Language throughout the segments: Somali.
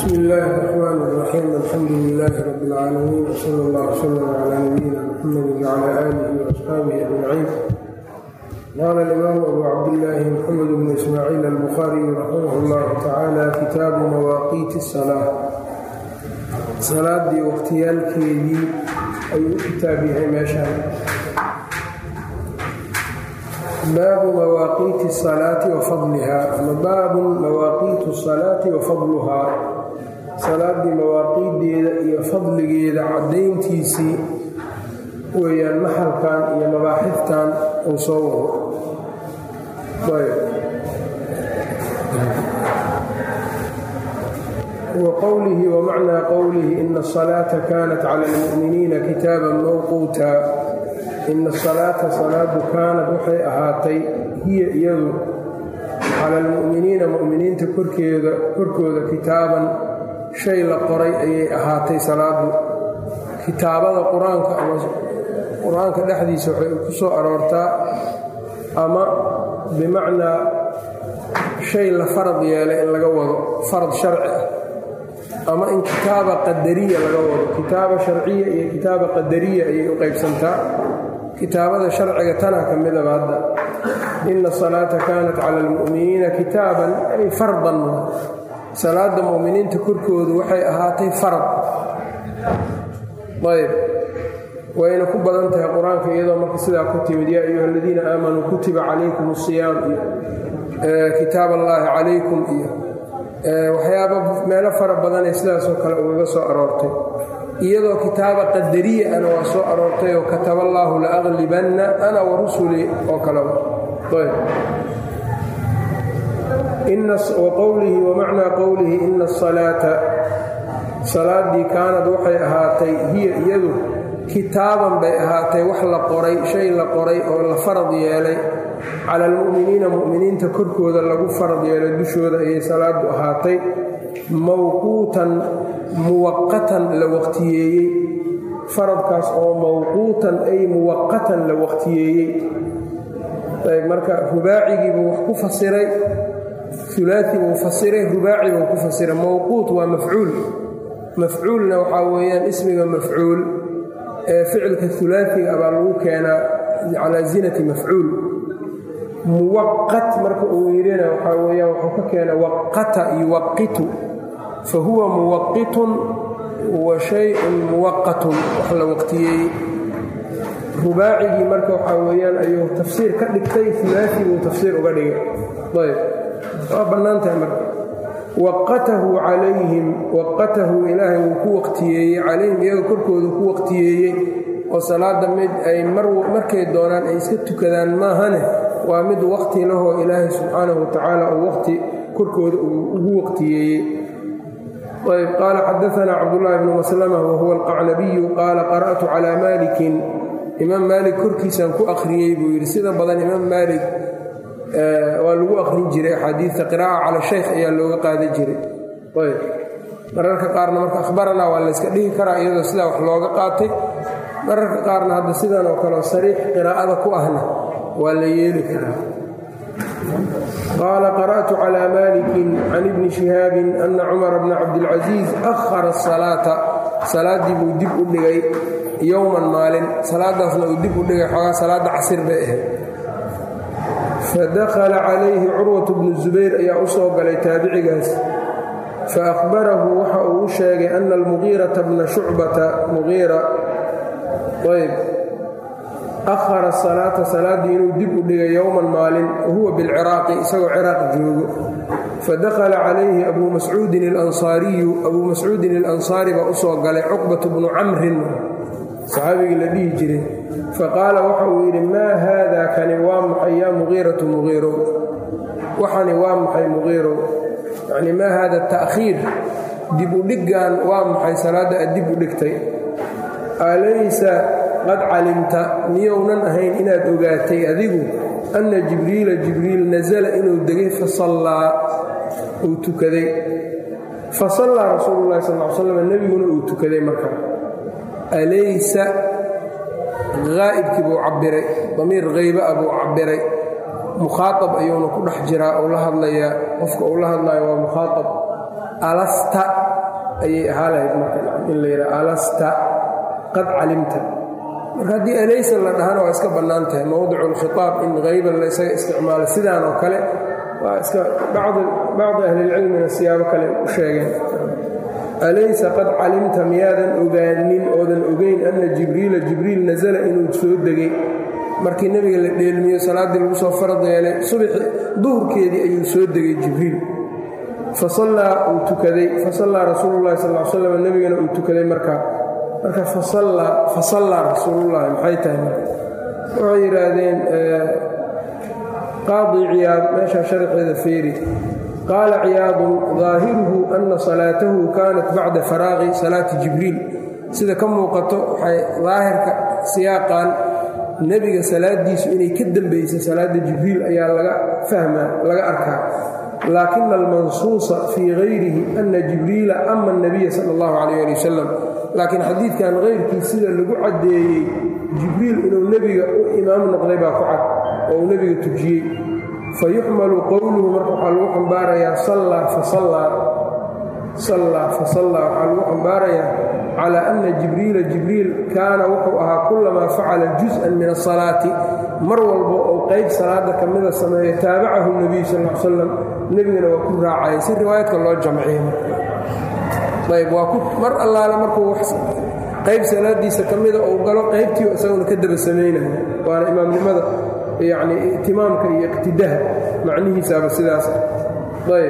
bsm illaahi الرxmaan الرaxiim alxamdu lilaahi rab اlcaalamiin wsala اllah wslm cla nabiyina mxamedi wcla aalihi وasxaabihi ajmaciin qaala اlimaamu abu cabdillaahi mxamed bnu ismaaciil albukhariyu raximah اllahu tacaala kitaabu mawaaqiiti الsalaa salaadii waqhtiyaalkeedii ayuu u kitaab yahay meeshaan baabu mawaaqiiti salaati wa fadlihaa ama baabun mawaaqiitu salaati wa fadluhaa salaadii mawaaqiiddeeda iyo fadligeeda caddayntiisii weeyaan maxalkan iyo mabaaxiftan uu soo wado wa qowlihi wa macnaa qowlihi ina asalaata kaanat cala almu'miniina kitaaban mawquuta ina asalaata salaadu kaanad waxay ahaatay hiya iyadu cala almu'miniina mu'miniinta korkeeda korkooda kitaaban shay la qoray ayay ahaatay salaadu kitaabada qur-aanka ama qur-aanka dhexdiisa waxay ku soo aroortaa ama bimacnaa shay la farad yeelay in laga wado farad sharci ah ama in kitaaba qadariya laga wado kitaaba sharciya iyo kitaaba qadariya ayay u qaybsantaa kitaabada sharciga tanaa ka midaba hadda ina asalaata kaanat cala almu'miniina kitaaban ay fardan salaada mu'miniinta korkoodu waxay ahaatay farad ayb wayna ku badan tahay qur-aanka iyadoo marka sidaa ku timid yaa ayuha aladiina aamanuu kutiba calaykum asiyaam iyo kitaab allaahi calaykum iyo waxyaaba meelo fara badanee sidaasoo kale ugaga soo aroortay iyadoo kitaaba qadariya ana waa soo aroortay oo kataba allaahu la aqlibanna ana wa rusulii oo kaleba wa qowlihi wa macnaa qowlihi ina asalaata salaadii kaanad waxay ahaatay hiya iyadu kitaaban bay ahaatay wax la qoray shay la qoray oo la farad yeelay cala almu'miniina mu'miniinta korkooda lagu farad yeelay dushooda ayay salaadu ahaatay mawquutan muwaqatan la waqtiyeeyey faradkaas oo mawquutan ay muwaqatan la waqtiyeeyey ayb marka rubaacigiibuu wax ku fasiray ulaai buu fasiray rubaaci buu ku fasiray mawquut waa mafcuul mafcuulna waxaa weeyaan ismiga mafcuul ee ficilka ulaaiga abaa lagu keenaa calaa zinati mafcuul muwaqat marka uu yidhina waxaa weyaan wuxuu ka keena waqata yuwaqitu fa huwa muwaqitun wa shayun muwaqatun wax la waqtiyeeyey rubaacigii marka waxaa weeyaan ayuu tafsiir ka dhigtay ulaai buu tafsiir uga dhigay ayb waa bannaan tahay marka waqatahu calayhim waqatahu ilaahay wuu ku waqtiyeeyey calayhim iyaga korkoodu ku waqtiyeeyey oo salaada mid ay markay doonaan ay iska tukadaan maahane waa mid waqti lahoo ilaahay subxaanahu watacaala uu waqti korkooda ugu waqtiyeeyey ayb qaala xadaanaa cabdullaahi bnu maslama wahuwa alqacnabiyu qaala qara'tu calaa maalikin imaam maalik korkiisaan ku akhriyey buu yidhi sida badan imaam maalik waa lagu akhrin jiray axaadiidta qiraa'a cala shaykh ayaa looga qaadan jiray ayb mararka qaarna marka akhbaranaa waa layska dhihi karaa iyadoo sidaa wax looga qaatay mararka qaarna hadda sidan oo kaleo sariix qiraa'ada ku ahna waa la yeeli karaa qaala qara'tu calaa maalikin can ibni shihaabin ana cumara bna cabdilcasiis ahara asalaata salaaddii buu dib u dhigay yowman maalin salaadaasna uu dib u dhigay xoogaa salaadda casir bay ahayd fadakhala calayhi curwatu bnu zubayr ayaa u soo galay taabicigaas fa akhbarahu waxa uu u sheegay ana almugiirata bna shucbata mugiira ayb ahara salaata salaaddii inuu dib u dhigay yowman maalin wahuwa bilciraaqi isagoo ciraaq joogo fadakhala calayhi abuu mascuudin alansaariyu abuu mascuudin alansaari baa u soo galay cuqbatu bnu camrin saxaabigii la dhihi jiray faqaala waxa uu yidhi maa haada kani waa maxay yaa muqiiratu muqiirow waxani waa maxay muqiirow yacni maa haada ta'khiir dib u dhiggan waa maxay salaadda aad dib u dhigtay alaysa qad calimta miyounan ahayn inaad ogaatay adigu anna jibriila jibriil nasala inuu degay fasallaa uu tukaday fasallaa rasuulu llahi sal l slam nebiguna uu tukaday marka alaysa haa'ibkii buu cabbiray damiir hayba a buu cabbiray mukhaaab ayuuna ku dhex jiraa uu la hadlayaa qofka uu la hadlayo waa mukhaaab alasta ayay ahaa lahayd marka in la yidhaha alasta qad calimta marka haddii alaysa la dhahana waa iska bannaan tahay mowdicu lkhitaab in hayban la isaga isticmaalo sidaan oo kale waa iska bacdi ahlilcilmina siyaabo kale u sheegeen alaysa qad calimta miyaadan ogaanin oodan ogeyn anna jibriila jibriil nasala inuu soo degay markii nebiga la dheelmiyo salaaddii lagu soo farad yeelay subaxi duhurkeedii ayuu soo degay jibriil fasallaa uu tukaday fasallaa rasuululahi sal l slam nebigana uu tukaday markaa marka fasallaa rasuulullahi maxay tahay marka waxay yidhaahdeen qaadi ciyaad meeshaa sharxeeda feeri qaala ciyaadun daahiruhu anna salaatahu kaanat bacda faraaqi salaati jibriil sida ka muuqato waxay daahirka siyaaqan nebiga salaadiisu inay ka dambaysay salaadda jibriil ayaa laga fahmaa laga arkaa laakina almansuusa fii hayrihi ana jibriila ama anabiya sala allahu calayh ali wasalam laakiin xadiidkan hayrkii sida lagu caddeeyey jibriil inuu nebiga u imaam noqday baa ku cad oo uu nebiga tujiyey fa yuxmalu qowluhu marka waxaa lagu xambaarayaa sallaa fasallaa sallaa fasallaa waxaa lagu xambaarayaa calaa anna jibriila jibriil kaana wuxuu ahaa kullamaa facala jus-an min asalaati mar walba oo qayb salaada ka mida sameeyo taabacahu nebiyu sal l salam nebigana waa ku raacaya si riwaayadka loo jamciye ayb waa ku mar allaale markuu qayb salaadiisa ka mida uu galo qaybtii isaguna ka daba samaynayo waana imaamnimada yacni itimaamka iyo iqtidaha macnihiisaaba sidaas ayb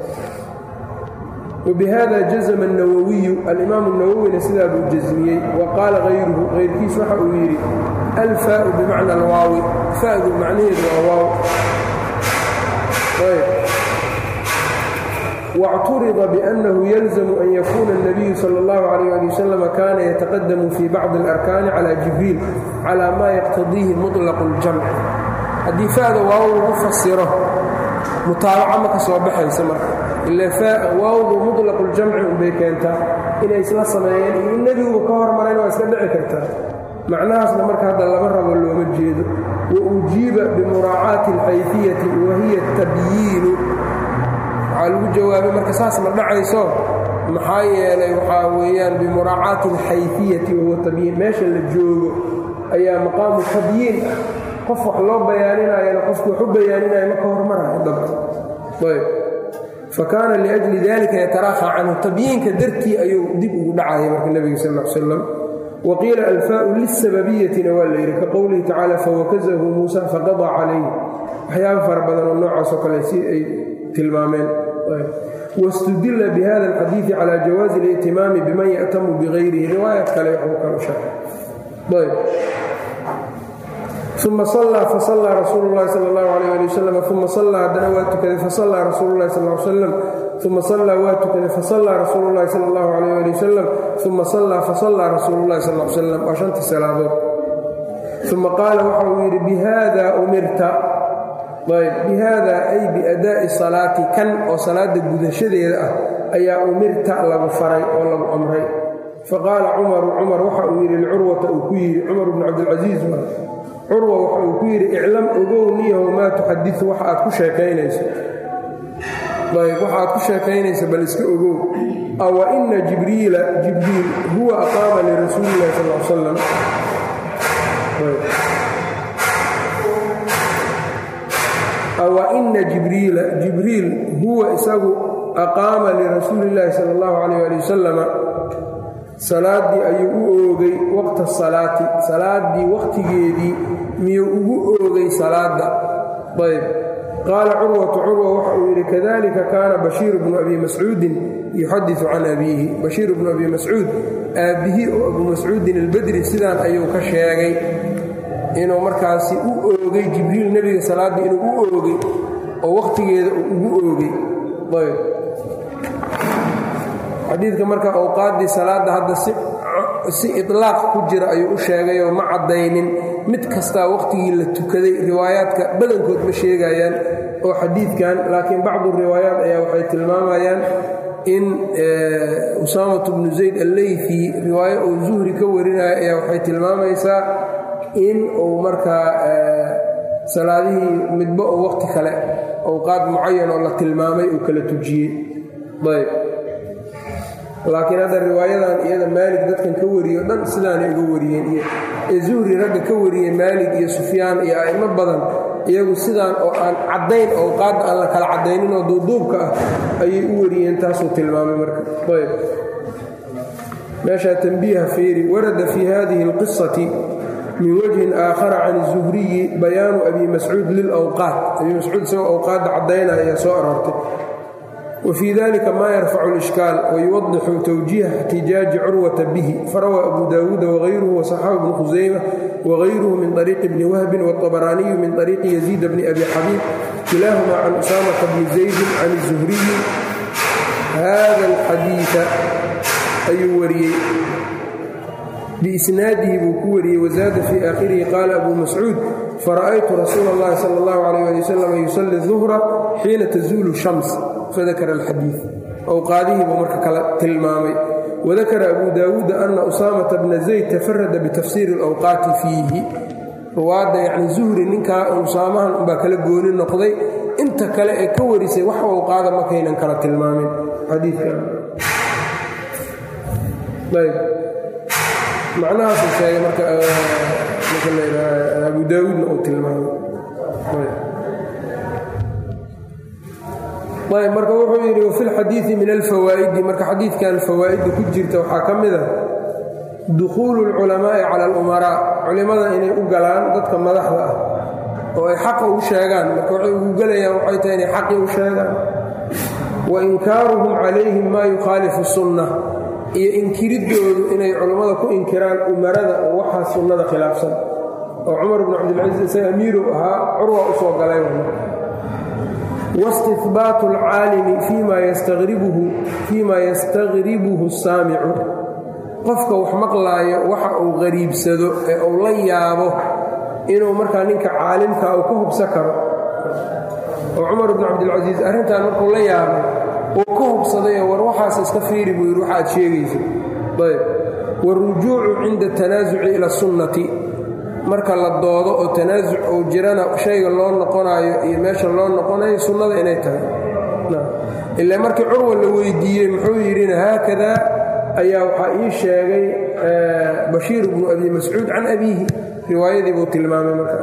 wbihada jazma الnawawiyu alimaamu الnawowina sidaa buu jasmiyey wa qaala hayruhu hayrkiis waxa uu yidhi alfaau bimacna alwaawi fadu macnaheedu waa waaw wاcturida bأnnahu yalzamu an yakuuna الnabiyu salى اllahu عalيh ali wasalam kana yataqadamu fi bacضi اlarkaani calى jibriil calى ma yaqtadiihi muطlaq اljamc haddii fada waaw lagu fasiro mutaabaca ma ka soo baxaysa marka ila waawdu muطlaqu ljamci unbay keentaa inay isla sameeyeen iyo in nebiguba ka hormarayna waa iska dhici kartaa macnahaasna marka hadda laba rabo looma jeedo wa ujiiba bimuraacaati alxayfiyati wa hiya tabyiinu waxaa lagu jawaabay marka saas ma dhacayso maxaa yeelay waxaa weeyaan bimuraacaati alxayfiyati wahuwa tabyiin meesha la joogo ayaa maqaamu tabyiin ah qof wax loo bayaaninayana qofku wax u bayaaninaya ma ka hormarayo dabka ayb fakaana liajli dalika yataraaha canhu tabyiinka dartii ayuu dib ugu dhacaya marka nebiga sal l slam wa qiila alfaau lisababiyatina waa la yidhi ka qowlihi tacaala fawakazahu muusa faqadaa calayh waxyaaba fara badan oo noocaasoo kale si ay tilmaameen wastudila bihada alxadiidi cala jawaazi اlihtimaami biman ya'tamu bigayrihi riwaayad kale waxuu kala sheegay uma sallaa fasallaa rasuulu llahi sala allahu alayh ali wasalam uma sallaa haddana waa tukaday fasallaa rasuulu llahi sal l salam uma sallaa waa tukaday fasallaa rasuulu llahi sala allahu alayh ali wasalam uma sallaa fasallaa rasuulu llahi sal l salam waa shantii salaadood uma qaala waxa uu yidhi bihada umirta ayb bihada ay biadaa'i salaati kan oo salaada gudashadeeda ah ayaa umirta lagu faray oo lagu amray faqaala cumaru cumar waxa uu yidhi licurwata uu ku yidhi cumar bnu cabdilcasiis curwa waxa uu ku yidhi iclam ogow niyahow maa tuxadiu waxa aad ku sheekaynayso ayb waxa aad ku sheekaynayso bal iska ogow awa ina jibriila jibriil huwa aqaama lirasuuli illahi sal l salam awa ina jibriila jibriil huwa isagu aqaama lirasuuli illaahi sala allahu calayh ali wasalama salaaddii ayuu u oogay waqta salaati salaaddii wakhtigeedii miyuu ugu oogay salaadda ayb qaala curwatu curwa waxa uu yidhi kadalika kaana bashiiru bnu abi mascuudin yuxadisu can abiihi bashiir bnu abi mascuud aabbihii oo abu mascuudin albadri sidaan ayuu ka sheegay inuu markaasi u oogay jibriil nebiga salaaddii inuu u oogay oo wakhtigeeda uu ugu oogay ayb xadiidka marka awqaaddii salaadda hadda si ilaaq ku jira ayuu u sheegayoo ma caddaynin mid kastaa wakhtigii la tukaday riwaayaadka badankood ma sheegayaan oo xadiidkan laakiin bacdu riwaayaat ayaa waxay tilmaamayaan in usaamat bnu zayd alleyfi riwaayo uu zuhri ka warinaya ayaa waxay tilmaamaysaa in uu markaa salaadihii midba oo wakhti kale awqaad mucayan oo la tilmaamay uu kala tujiyey ayb laakiin hadda riwaayadan iyada maalig dadkan ka wariyo dhan sidaanay uga wariyeen iyo ee zuhri ragga ka wariyey maalig iyo sufyaan iyo a'imo badan iyagu sidaan oo aan caddayn owqaadda aan la kala caddaynin oo duuduubka ah ayay u wariyeen taasuu tilmaamay marka ayb meeshaa tanbiiha fiiri warada fii hadihi اlqisati min wajhin aakhara can الzuhriyi bayaanu abi mascuud lilawqaat abi mascuud isagoo awqaadda caddaynaya ayaa soo aroortay wfii dalika ma yarfacu اlishkaal wayuwadixu twjiiha اxtijaaji curwata bihi farawaa abu daawuuda wغayruhu waصaxabu bnu khusayma wغayruhu min طariiqi bni wahbin wالطabaraaniyu min طariiqi yaziid bni abi xabiib kilaahuma can usaamata bni zaydin can الzuhriyi hada اlxadiiثa ayuu wariyey biisnaadihi buu ku wariyey wazaada fii aakhirihi qaala abu mascuud fara'aytu rasuula اllahi salى اllahu عalيh ali wasalam yusali الظuhra xiina tazuulu shams fadakara alxadiid owqaadihii buu marka kala tilmaamay wadakara abu daawuuda ana usaamata bna zayd tafarada bitafsiiri alawqaati fiihi ruwaadda yacni zuhri ninkaa usaamahan unbaa kala gooni noqday inta kale ee ka warisay wax owqaada markaynan kala tilmaamin xadiidkan ayb macnahaasuu sheegay marka marka laydhaha abu daawuudna uu tilmaamay ayb marka wuxuu yidhi wafi lxadiidi min alfawaa'idi marka xadiidkan fawaa'idda ku jirta waxaa ka mid a dukhuulu اlculamaa'i cala alumaraa culimmada inay u galaan dadka madaxda ah oo ay xaqa u sheegaan marka waxay ugu gelayaan waxay tahay inay xaqii u sheegaan wa inkaaruhum calayhim maa yukhaalifu sunna iyo inkiriddoodu inay culammada ku inkiraan umarada oo waxaa sunnada khilaafsan oo cumar bnu cabdilcaziiz isaga amiirow ahaa curwa u soo galay wاstihbaatu اlcaalimi fii ma yastaqribuhu الsaamicu qofka wax maqlaayo waxa uu qariibsado ee uu la yaabo inuu markaa ninka caalimka uu ka hubsan karo oo cumar bnu cabdilcasiis arrintan markuu la yaabay uu ka hubsaday war waxaas iska fiiri buu yidhi waxaad sheegaysa ayb wاlrujuucu cinda الtanaasuci ila الsunnati marka la doodo oo tanaasuc uu jirana shayga loo noqonaayo iyo meesha loo noqonayo sunnada inay tahay ilaa markii curwa la weydiiyey muxuu yidhina haakada ayaa waxaa ii sheegay bashiir bnu abi mascuud can abiihi riwaayadii buu tilmaamay marka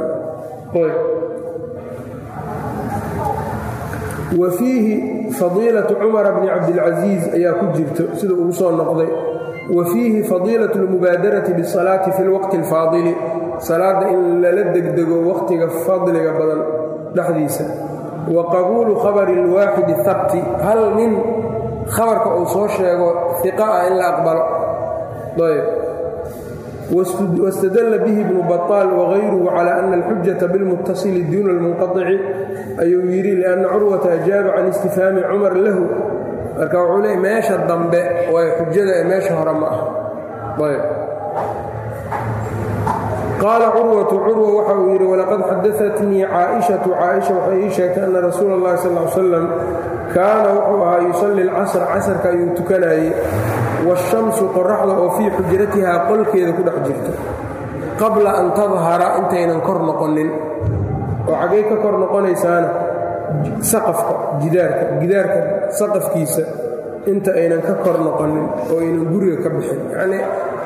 wa fiihi fadiilatu cumara bni cabdilcasiis ayaa ku jirto sida ugu soo noqday wa fiihi fadiilaة اlmubaadarati bالsalaati fi اlwaqti اlfaadili salaadda in lala degdego waqtiga fadliga badan dhexdiisa wa qabuulu khabari اlwaaxidi habti hal nin khabarka uu soo sheego iqa ah in la aqbalo ayb wاstadla bihi ibnu baطaal wغayruhu calى ana اlxujaةa biاlmutasili duuna اlmunqaطici ayuu yidhi liأnna curwata ajaaba can istifhaami cumar lahu marka wuxuu leey meesha dambe way xujada ee meesha hore ma ah ayb qaala curwatu curwa waxa uu yidhi walaqad xadaatnii caaishatu caaisha waxay ii sheegtay anna rasuula اllahi sal l salam kaana wuxuu ahaa yusalli alcasr casarka ayuu tukanayey waashamsu qoraxda oo fii xujratihaa qolkeeda ku dhex jirta qabla an tadhara intaynan kor noqonin oo xaggay ka kor noqonaysaana saqafka gidaarka gidaarka saqafkiisa inta aynan ka kor noqonin oo aynan guriga ka bixin yacnii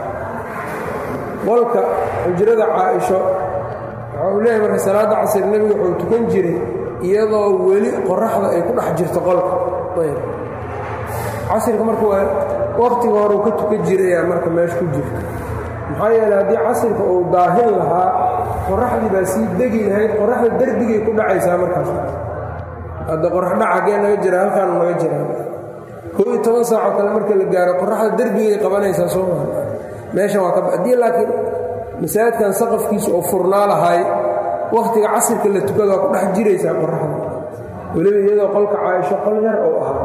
qolka xujrada caaisho waxa uu leeyahay marka salaadda casir nebigu wuxuu tukan jiray iyadoo weli qoraxda ay ku dhex jirto qolka ayb casirka marka waa waqtiga hore uu ka tukan jirayaa marka meesha ku jirta maxaa yeele haddii casirka uu daahin lahaa qoraxdii baa sii degi lahayd qoraxda derbigay ku dhacaysaa markaas hadda qoraxdhac haggee naga jira halkaanu naga jiraa koo iyo toban saacoo kale marka la gaaro qoraxda derbigay qabanaysaa soo maa meeshan waa ka haddii laakiin masaajidkan saqafkiisa oo furnaa lahay wakhtiga casirka la tukada waa ku dhex jiraysaa qoraxda weliba iyadoo qolka caaisho qol yar oo ahaa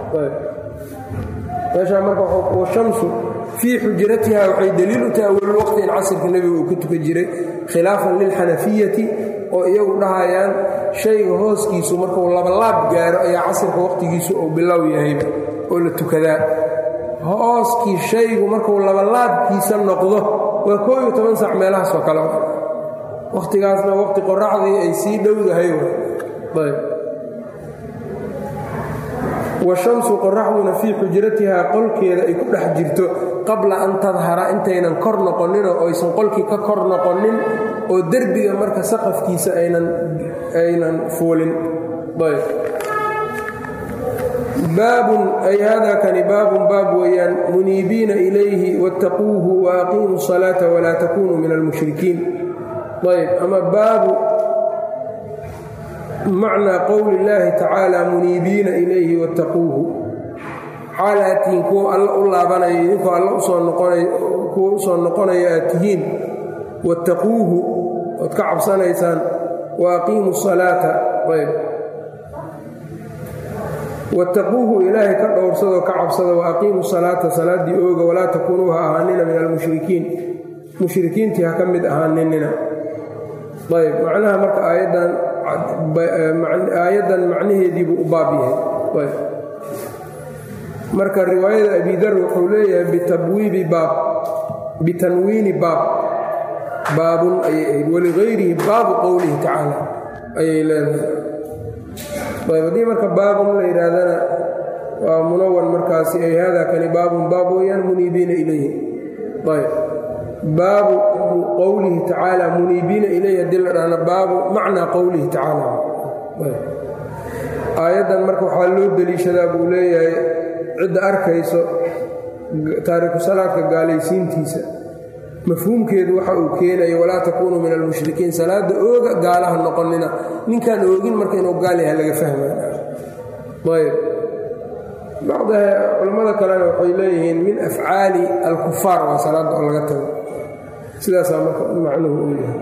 meeshaa marka washamsu fii xujratiha waxay daliil u tahay weli waqti in casirka nebiga uu ka tukan jiray khilaafan lilxanafiyati oo iyagu dhahayaan shayga hooskiisu markuu labalaab gaaro ayaa casirka waqtigiisu uu bilow yahayba oo la tukadaa hooskii shaygu markuu labalaabkiisa noqdo waa koo iyo toban sac meelahaas oo kale wakhtigaasna waqti qoraxdii ay sii dhowdahay ayb washamsu qoraxduna fii xujratihaa qolkeeda ay ku dhex jirto qabla an tadhara intaynan kor noqoninoo oysan qolkii ka kor noqonin oo derbiga marka saqafkiisa aynan fuulin baabun ay hada kani baabun baab weeyaan muniibiina ilayhi wattaquuhu wa aqiimuu salaata walaa takunuu min almushrikiin ayb ama baabu macnaa qowli illaahi tacaala muniibiina ilayhi wattaquuhu xaal aad tihiin kuwa alla u laabanaya idinkoo alla kuwa u soo noqonaya aad tihiin wattaquuhu ood ka cabsanaysaan wa aqiimuu salaata ayb wattaquuhu ilaahay ka dhowrsadoo ka cabsada wa aqiimuu salaata salaaddii ooga walaa takuunuu ha ahaanina min almushrikiin mushrikiintii ha ka mid ahaaninina ayb macnaha marka aayaddan aayaddan macnaheedii buu u baab yahay marka riwaayada abidar wuxuu leeyahay bitabwiibi baab bitanwiini baab baabun ayay ahayd waligayrihi baabu qowlihi tacaala ayay leedahay ayb haddii marka baabun la yidhaahdana waa munawan markaasi ay hada kani baabun baab weeyaan muniibiina ilayhi ayb baabu qowlihi tacaala muniibiina ilayhi haddii la dhahna baabu macnaa qowlihi tacaala aayaddan marka waxaa loo deliishadaa buu leeyahay cidda arkayso taariku salaadka gaalaysiintiisa mafhuumkeedu waxa uu keenayo walaa takuunuu min almushrikiin salaada ooga gaalaha noqonina ninkaan oogin marka inuu gaal yahay laga fahmayayb bacda culammada kalena waxay leeyihiin min afcaali alkufaar waa salaadda oo laga tago sidaasaa marka macnuhu uu yahay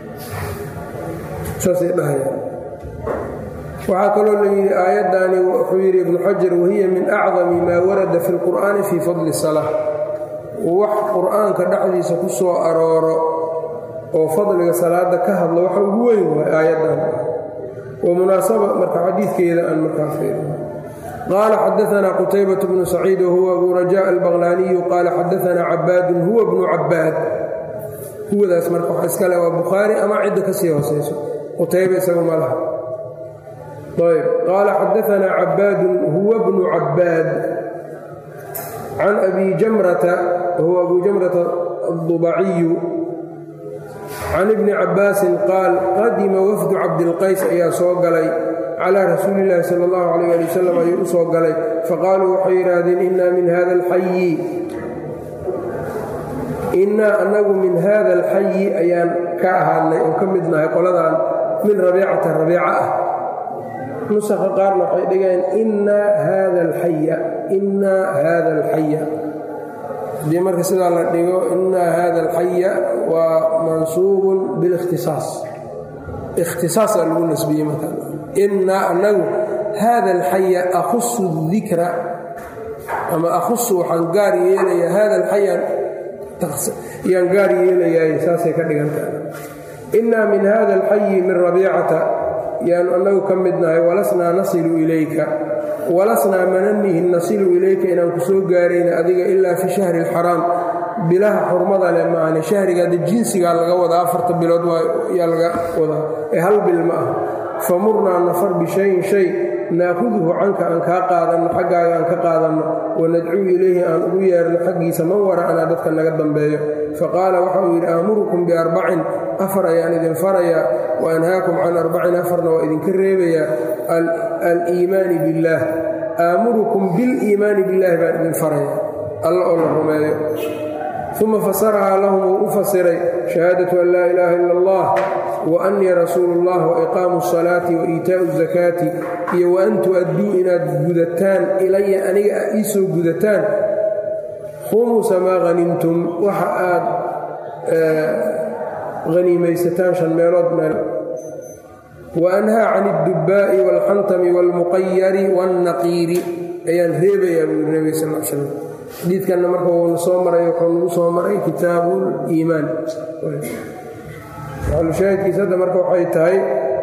saasay dhahayaan waxaa kaloo la yidhi aayaddaani wuxuu yidhi ibnu xajar wahiya min acdami maa warada fi lqur'aani fii fadli salaa wax qur'aanka dhexdiisa ku soo arooro oo fadliga salaada ka hadlo waxa ugu weyn waay aayaddan wa munaasaba marka xadiidkeeda aan markaa fiirino qaala xadaanaa qutaybatu bnu saciid wahuwa abu rajaa albaqlaaniyu qaala xadaanaa cabaadun huwa bnu cabaad huwadaas marka waxa iskale waa bukhaari ama cidda ka sii hoosayso qutayba isagu ma laha ayb qaala xadaanaa cabaadun huwa bnu cabaad can abi jamrata wahuwa abu jamrata adubaciyu can ibni cabbaasin qaal qadima wafdu cabdilqays ayaa soo galay calaa rasuuli illaahi sala allahu calayh ali wasalam ayuu u soo galay faqaaluu waxay yidhaahdeen innaa min hada alxayi innaa annagu min hada alxayi ayaan ka ahaadnay oo ka mid nahay qoladan min rabiicata rabiica ah nusakha qaarna waxay dhigeen innaa hada alxaya innaa hada alxaya haddii marka sidaa la dhigo innaa hada alxaya waa mansuubun bilikhtisaas ikhtisaasaa lagu nasbiyey marka innaa annagu hada alxaya akhusu dikra ama akhusu waxaan gaar yeelayaa hada alxaya yaan gaar yeelayaay saasay ka dhigantaha innaa min hada alxayi min rabiicata yaanu annagu ka mid nahay walasnaa nasilu ilayka walasnaa mananihin nasilu ilayka inaan ku soo gaarayna adiga ilaa fi shahri alxaraam bilaha xurmada leh maahane shahrigaada jinsigaa laga wadaa afarta bilood yaa laga wadaa ee hal bil ma ah famurnaa nafar bishayin shay naakuduhu canka aan kaa qaadanno xaggaaga aan ka qaadanno wanadcuu ilayhi aan ugu yeerno xaggiisa man wara'anaa dadka naga dambeeyo faqaala waxa uu yidhi aamurukum biarbacin afar ayaan idin farayaa wa anhaakum can arbacin afarna waa idinka reebayaa aliimaani billaah aamurukum biliimaani billaahi baan idin farayaa alla oo la rumeeyo uma fasarahaa lahum wuu u fasiray shahaadatu an laa ilaaha ila allah wa annii rasuulu ullah wa iqaamu asalaati wa iitaa'u zakaati iyo wa an tu'adduu inaad gudataan ilaya aniga a ii soo gudataan khumusa maa hanimtum waxa aad haniimaysataan shan meelood meel wa anhaa can iddubbaa'i waalxantami waalmuqayari waannaqiiri ayaan reebayaa buu nebiga sal l slam xadiidkanna marka wuuna soo maray wuxuu nagu soo maray kitaabuliimaan maxalushaahidkiisa hadda marka waxay tahay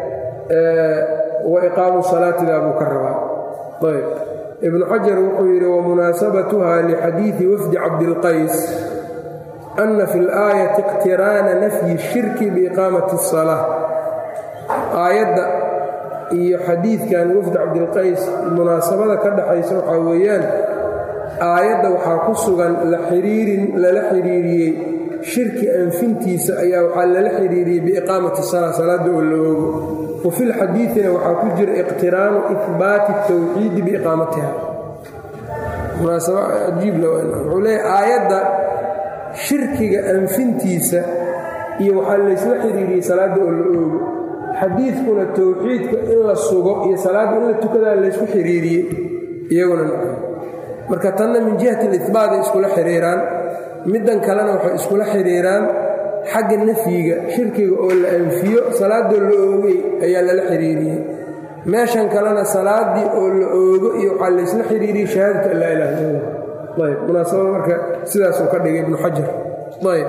wa iqaamu salaatidaa buu ka rabaa ayb ibnu xajar wuxuu yidhi wamunaasabatuha lixadiidi wafdi cabdilqays ana fi laayati iqtiraana nafyi shirki biiqaamati اsalaa aayadda iyo xadiidkan wafd cabdilqays munaasabada ka dhaxaysa waxaa weeyaan aayadda waxaa ku sugan la xiriirin lala xiriiriyey shirki anfintiisa ayaa waxaa lala xiriiriyey biiqaamati sala salaadda oo la oogo wa fi lxadiidina waxaa ku jira iqtiraanu ihbaati tawxiidi biiqaamatiha munaasaba cajiibla wuxuu leeyahy aayadda shirkiga anfintiisa iyo waxaa laysla xiriiriyey salaadda oo la oogo xadiidkuna towxiidka in la sugo iyo salaadda in la tukadaa laysku xiriiriyey iyaguna marka tanna min jihati ilihbaaday iskula xiriiraan middan kalena waxay iskula xiriiraan xagga nafyiga shirkiga oo la anfiyo salaadoo la oogay ayaa lala xiriiriyey meeshan kalena salaaddii oo la oogo iyo waxaa laysla xiriiriyey shahaadatu an laa ilaha illa allah ayb munaasabada marka sidaasuu ka dhigay ibnu xajar ayb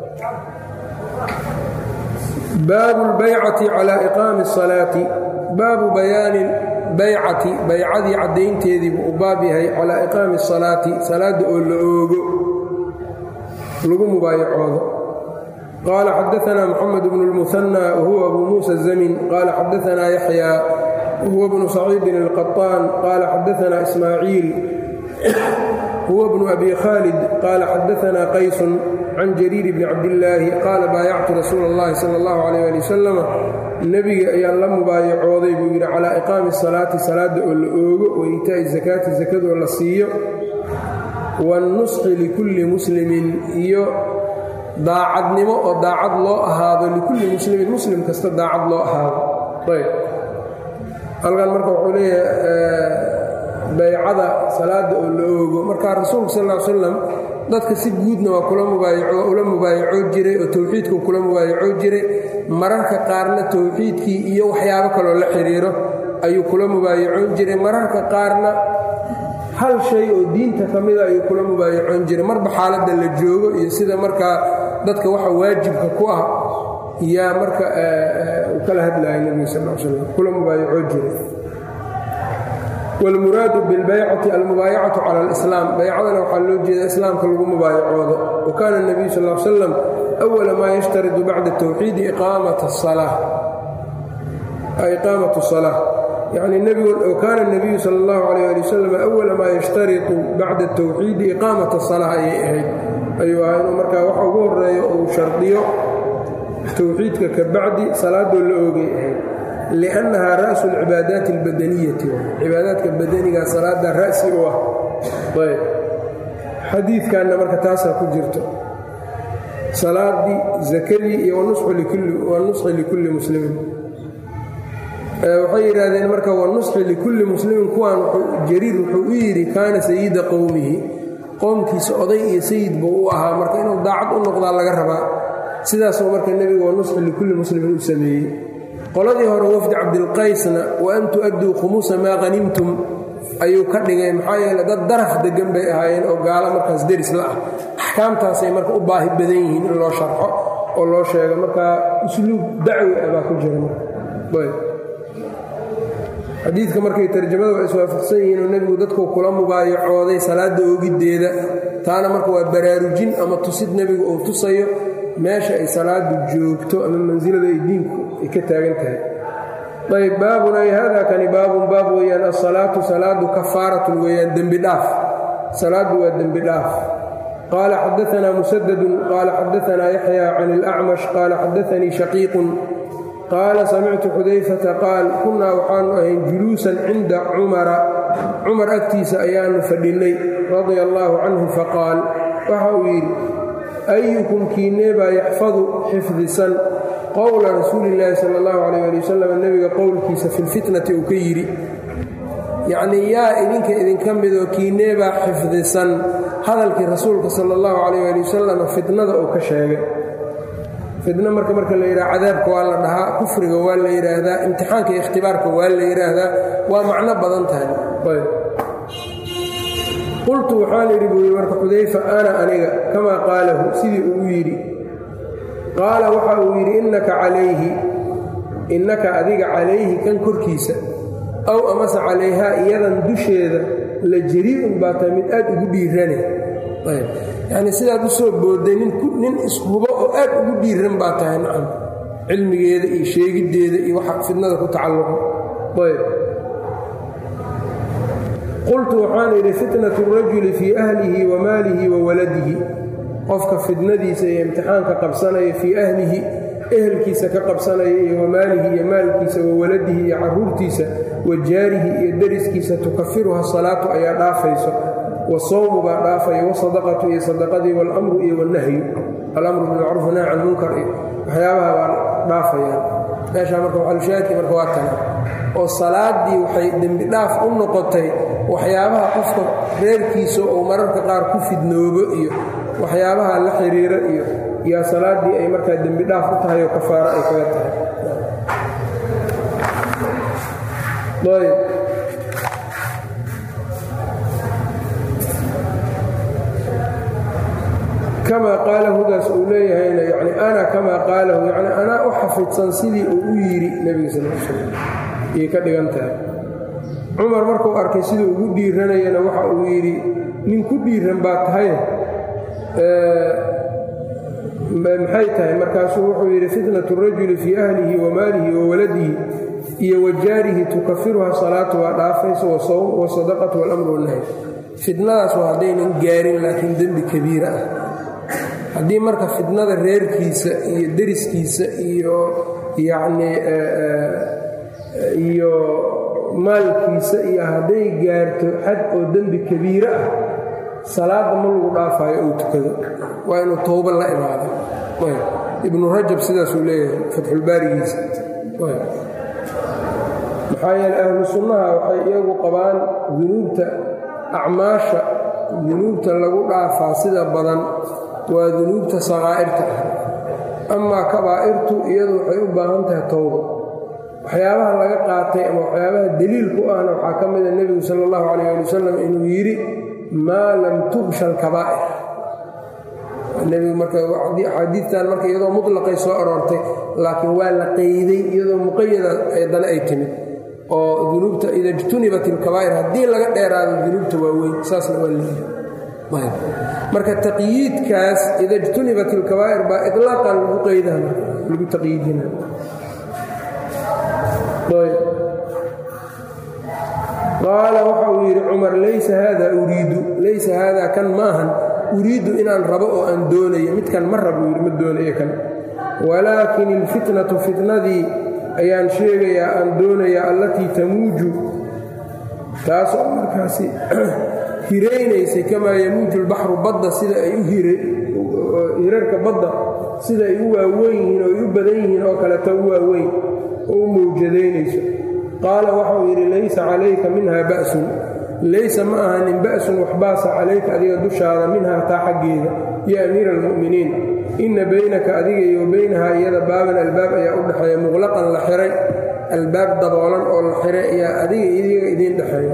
baabu lbaycati calaa iqaami asalaati baabu bayaani baycati baycadii caddaynteedii buu u baab yahay calaa iqaami asalaati salaadda oo la oogo lagu mubaayacoodo qaala xadaanaa moxamed bnu lmuhanى wahuwa abu muusa zamin qaala xadaanaa yaxya wahuwa bnu saciidin alqaطaan qaala xadaanaa ismaaciil huwa bnu abi khaalid qaala xadaanaa qaysun can jariir bni cabdillaahi qaala baayactu rasuula اllahi sala اllahu alayh ali wasalama nebiga ayaan la mubaayacooday buu yidhi calaa iqaami salaati salaadda oo la oogo wa iitaa'i zakaati sakadoo la siiyo waannusxi likulli muslimin iyo daacadnimo oo daacad loo ahaado likulli muslimin muslim kasta daacad loo ahaado ayb halkan marka wuxuu leeyahay baycada salaadda oo la oogo markaa rasuulku sal ll slam dadka si guudna waa kula mubaayula mubaayacoo jiray oo towxiidkuu kula mubaayacoo jiray mararka qaarna towxiidkii iyo waxyaabo kaloo la xidhiiro ayuu kula mubaayacoon jiray mararka qaarna hal shay oo diinta ka mida ayuu kula mubaayacoon jiray marba xaaladda la joogo iyo sida markaa dadka waxa waajibka ku ah yaa marka uu kala hadlaya nebiga sal l slam kula mubaayacoo jiray wاlmuraadu biاlbaycati almubaayacatu cala اlislaam baycadana waxaa loo jeeda islaamka lagu mubaayacoodo wa kaana الnabiyu sal l slam أwala maa yashtaridu bacda الtowxiidi iqaamat الصalaaة yani kaana الnabiyu sal اllahu عalيh ali wasalam أwala maa yashtariطu bacda الtowxiidi iqaamat الصalaaة ayay ahayd ayuu ahaa inuu markaa waxa ugu horeeyo uu shardiyo towxiidka ka bacdi salaadoo la oogay ahayd liannahaa ra'su alcibaadaati albadaniyati cibaadaadka badaniga salaada ra'si u ah ayb xadiidkanna marka taasaa ku jirto salaadii zakadii iyo wanusxi likulli muslimin waxay yidhaahdeen marka wanusxi likulli muslimin kuwaan jariir wuxuu u yidhi kaana sayida qowmihi qowmkiisa oday iyo sayid buu u ahaa marka inuu daacad u noqdaa laga rabaa sidaasuu marka nebigu wanusxi likulli muslimin u sameeyey qoladii hore wafdi cabdilqaysna wa an tu'adduu khumuusa maa hanimtum ayuu ka dhigay maxaa yeele dad daraf deggan bay ahaayeen oo gaalo markaas deris la ah axkaamtaasay marka u baahi badan yihiin in loo sharxo oo loo sheego markaa usluub dacwi ah baa ku jira xadiidka markay tarjamada waa iswaafaqsan yihiin oo nebigu dadku kula mubaayacooday salaadda oogiddeeda taana marka waa baraarujin ama tusid nebigu uu tusayo meesha ay salaadu joogto ama mansilada ay diinku ay ka taagan tahay ayb baabun ay hada kani baabun baab weeyaan asalaatu salaadu kafaaratun weeyaan dembi dhaaf salaaddu waa dembi dhaaf qaala xadaanaa musadadun qaala xadaanaa yaxya can ilacmash qaala xadaanii shaqiiqun qaala samictu xudayfata qaal kunnaa waxaanu ahayn juluusan cinda cumara cumar agtiisa ayaanu fadhinnay radia allaahu canhu faqaal waxa uu yidhi ayukum kiinee baa yaxfadu xifdisan qowla rasuulillaahi sala allahu calayh ali wasalam nebiga qowlkiisa fi lfitnati uu ka yidhi yacnii yaa idinka idinka midoo kiinee baa xifdisan hadalkii rasuulka sala allahu calayh ali wasalam fitnada uu ka sheegay fitno marka marka la yidhaha cadaabka waa la dhahaa kufriga waa la yidhaahdaa imtixaanka iyo ikhtibaarka waa la yidhaahdaa waa macno badan tahay qultu waxaan idhi buu yidhi marka xudayfa ana aniga kamaa qaalahu sidii uu yidhi qaala waxa uu yidhi innaka calayhi innaka adiga calayhi kan korkiisa aw amase calayhaa iyadan dusheeda la jarii'un baa tahay mid aad ugu dhiirane yacnii sidaad u soo boodday nin ishubo oo aad ugu dhiiran baa tahay nacam cilmigeeda iyo sheegiddeeda iyo waxa fidnada ku tacalluqo ayb qultu waxaan idhi fitnatu rajuli fii ahlihi wa maalihi wa waladihi qofka fitnadiisa iyo imtixaanka qabsanaya fii ahlihi ehelkiisa ka qabsanaya iyo wamaalihi iyo maalkiisa wa waladihi iyo caruurtiisa wa jaarihi iyo deriskiisa tukafiruha salaatu ayaa dhaafayso wasawmu baa dhaafaya wasadaqatu iyo sadaqadii walamru iyo wanahyu alamru bilmacruuf nahy can munkar iyo waxyaabaha baa dhaafayaan meeshaa marka waxalushaahidkii marka waa tana oo salaaddii waxay dembi dhaaf u noqotay waxyaabaha qofka reerkiisa uu mararka qaar ku fidnoobo iyo waxyaabaha la xiriira iyo yaa salaaddii ay markaa dembi dhaaf u tahay oo kafaaro ay kaga tahay ayb kamaa qaalahdaas uu leeyahayna yani ana kamaa qaalahu yani anaa u xafidsan sidii uu u yidhi nebiga sal l slam ayay ka dhigan tahay cumar markuu arkay siduu ugu dhiiranayana waxa uu yidhi nin ku dhiiran baa tahay maxay tahay markaasuu wuxuu yidhi fitnatu rajuli fii ahlihi wa maalihi wa waladihi iyo wa jaarihi tukafiruha salaatu waa dhaafayso wasawm wasadaqatu walamru wanahy fitnadaas waa haddaynan gaarin laakiin dembi kabiira ah haddii marka fitnada reerkiisa iyo deriskiisa iyo yacnii iyo maalkiisa iyo hadday gaarto xad oo dembi kabiire ah salaadda ma lagu dhaafaayo uu tukado waa inuu towba la imaado ibnu rajab sidaasuu leeyahay fatxulbaarigiisa maxaa yeele ahlu sunnaha waxay iyagu qabaan dunuubta acmaasha dunuubta lagu dhaafaa sida badan waa dunuubta sakaa'irta ah amaa kabaa'irtu iyadu waxay u baahan tahay towba waxyaabaha laga qaatay ama waxyaabaha deliilku ahna waxaa ka mida nebigu sala allahu calayh ali wasalam inuu yidhi maa lam tugsha alkabaa'ir nebigu marka axaadiidtan marka iyadoo mutlaqay soo aroortay laakiin waa la qeyday iyadoo muqayada dana ay timid oo dunuubta ida ijtunibat ilkabaa'ir haddii laga dheeraado dunuubta waaweyn saasna waa leeyahay marka taqyiidkaas ida ijtunibat ilkabaa'ir baa ilaaqan lagu qeydaha marka lagu taqyiidina qaala waxa uu yidhi cumar laysa haada uriidu laysa haadaa kan maahan uriiddu inaan rabo oo aan doonayo midkan ma rabo yidhi ma doonayo kan walaakin ilfitnatu fitnadii ayaan sheegayaa aan doonayaa allatii tamuuju taasoo markaasi hiraynaysay kamaa yamuuju lbaxru badda sida ay u hirarka badda sida ay u waaweyn yihiin oo ay u badan yihiin oo kaleto u waaweyn oo u mawjadaynayso qaala waxau yidhi laysa calayka minha ba'sun laysa ma ahanin ba'sun waxbaasa calayka adiga dushaada minhaa taa xaggeeda ya amiira almu'miniin inna baynaka adiga iyo baynahaa iyada baaban albaab ayaa u dhexeeya muqlaqan la xiray albaab daboolan oo la xiray ayaa adiga idiga idiin dhexeeya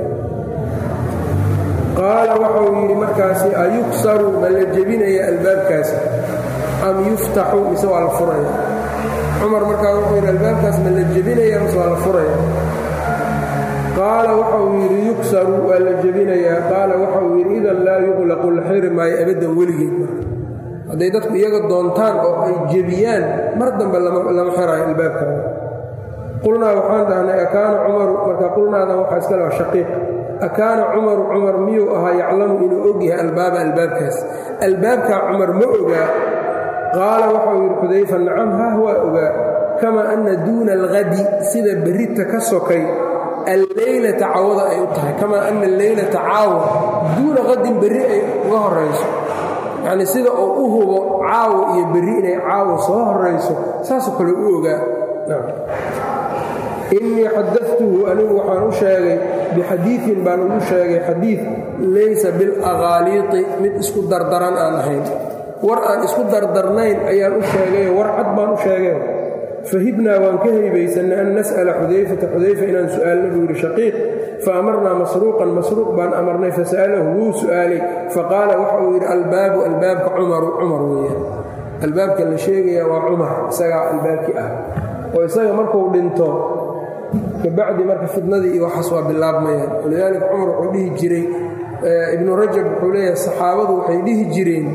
qaala waxau yidhi markaasi ayuksaru ma la jebinaya albaabkaasi am yuftaxu mise waa la furaya cumar markaa wuxuu yidhi albaabkaas ma la jebinaya mise waa la furaya qaala waxauu yidhi yuksaru waa la jebinayaa qaala waxauu yidhi idan laa yuqlaqu la xiri maayo abaddan weligeed marka hadday dadku iyaga doontaan oo ay jebiyaan mar dambe lama xiraayo albaabkaada qulnaa waxaan dhahnay akaana cumaru marka qulnaadan waxaa iska laa shaqiiq akaana cumaru cumar miyuu ahaa yaclamu inuu og yahay albaaba albaabkaas albaabkaa cumar ma ogaa qaala waxau yidhi xudayfa nacam hah waa ogaa kamaa anna duuna alhadi sida berrita ka sokay alleylata cawada ay u tahay kamaa anna alleylata caawa duuna qadin berri ay uga horayso yacnii sida uu u hubo caawo iyo berri inay caawo soo horayso saasoo kale u ogaa innii xadatuhu anigu waxaan u sheegay bixadiiin baan ugu sheegay xadiid laysa bilaqaaliiqi mid isku dardaran aan ahayn war aan isku dardarnayn ayaan u sheegay war cad baan u sheegay fahibnaa waan ka haybaysanay an nas'ala xudayfata xudayfa inaan su'aalna buu yidhi shaqiiq fa amarnaa masruuqan masruuq baan amarnay fasa'alahu wuu su'aalay faqaala waxa uu yidhi albaabu albaabka cumaru cumar weeyaan albaabka la sheegayaa waa cumar isagaa albaabkii ah oo isaga markuu dhinto kabacdi marka fidnadii iyo waxaas waa bilaabmayaan walidaalika cumar wuxuu dhihi jiray ibnu rajab wuxuu leeyahay saxaabadu waxay dhihi jireen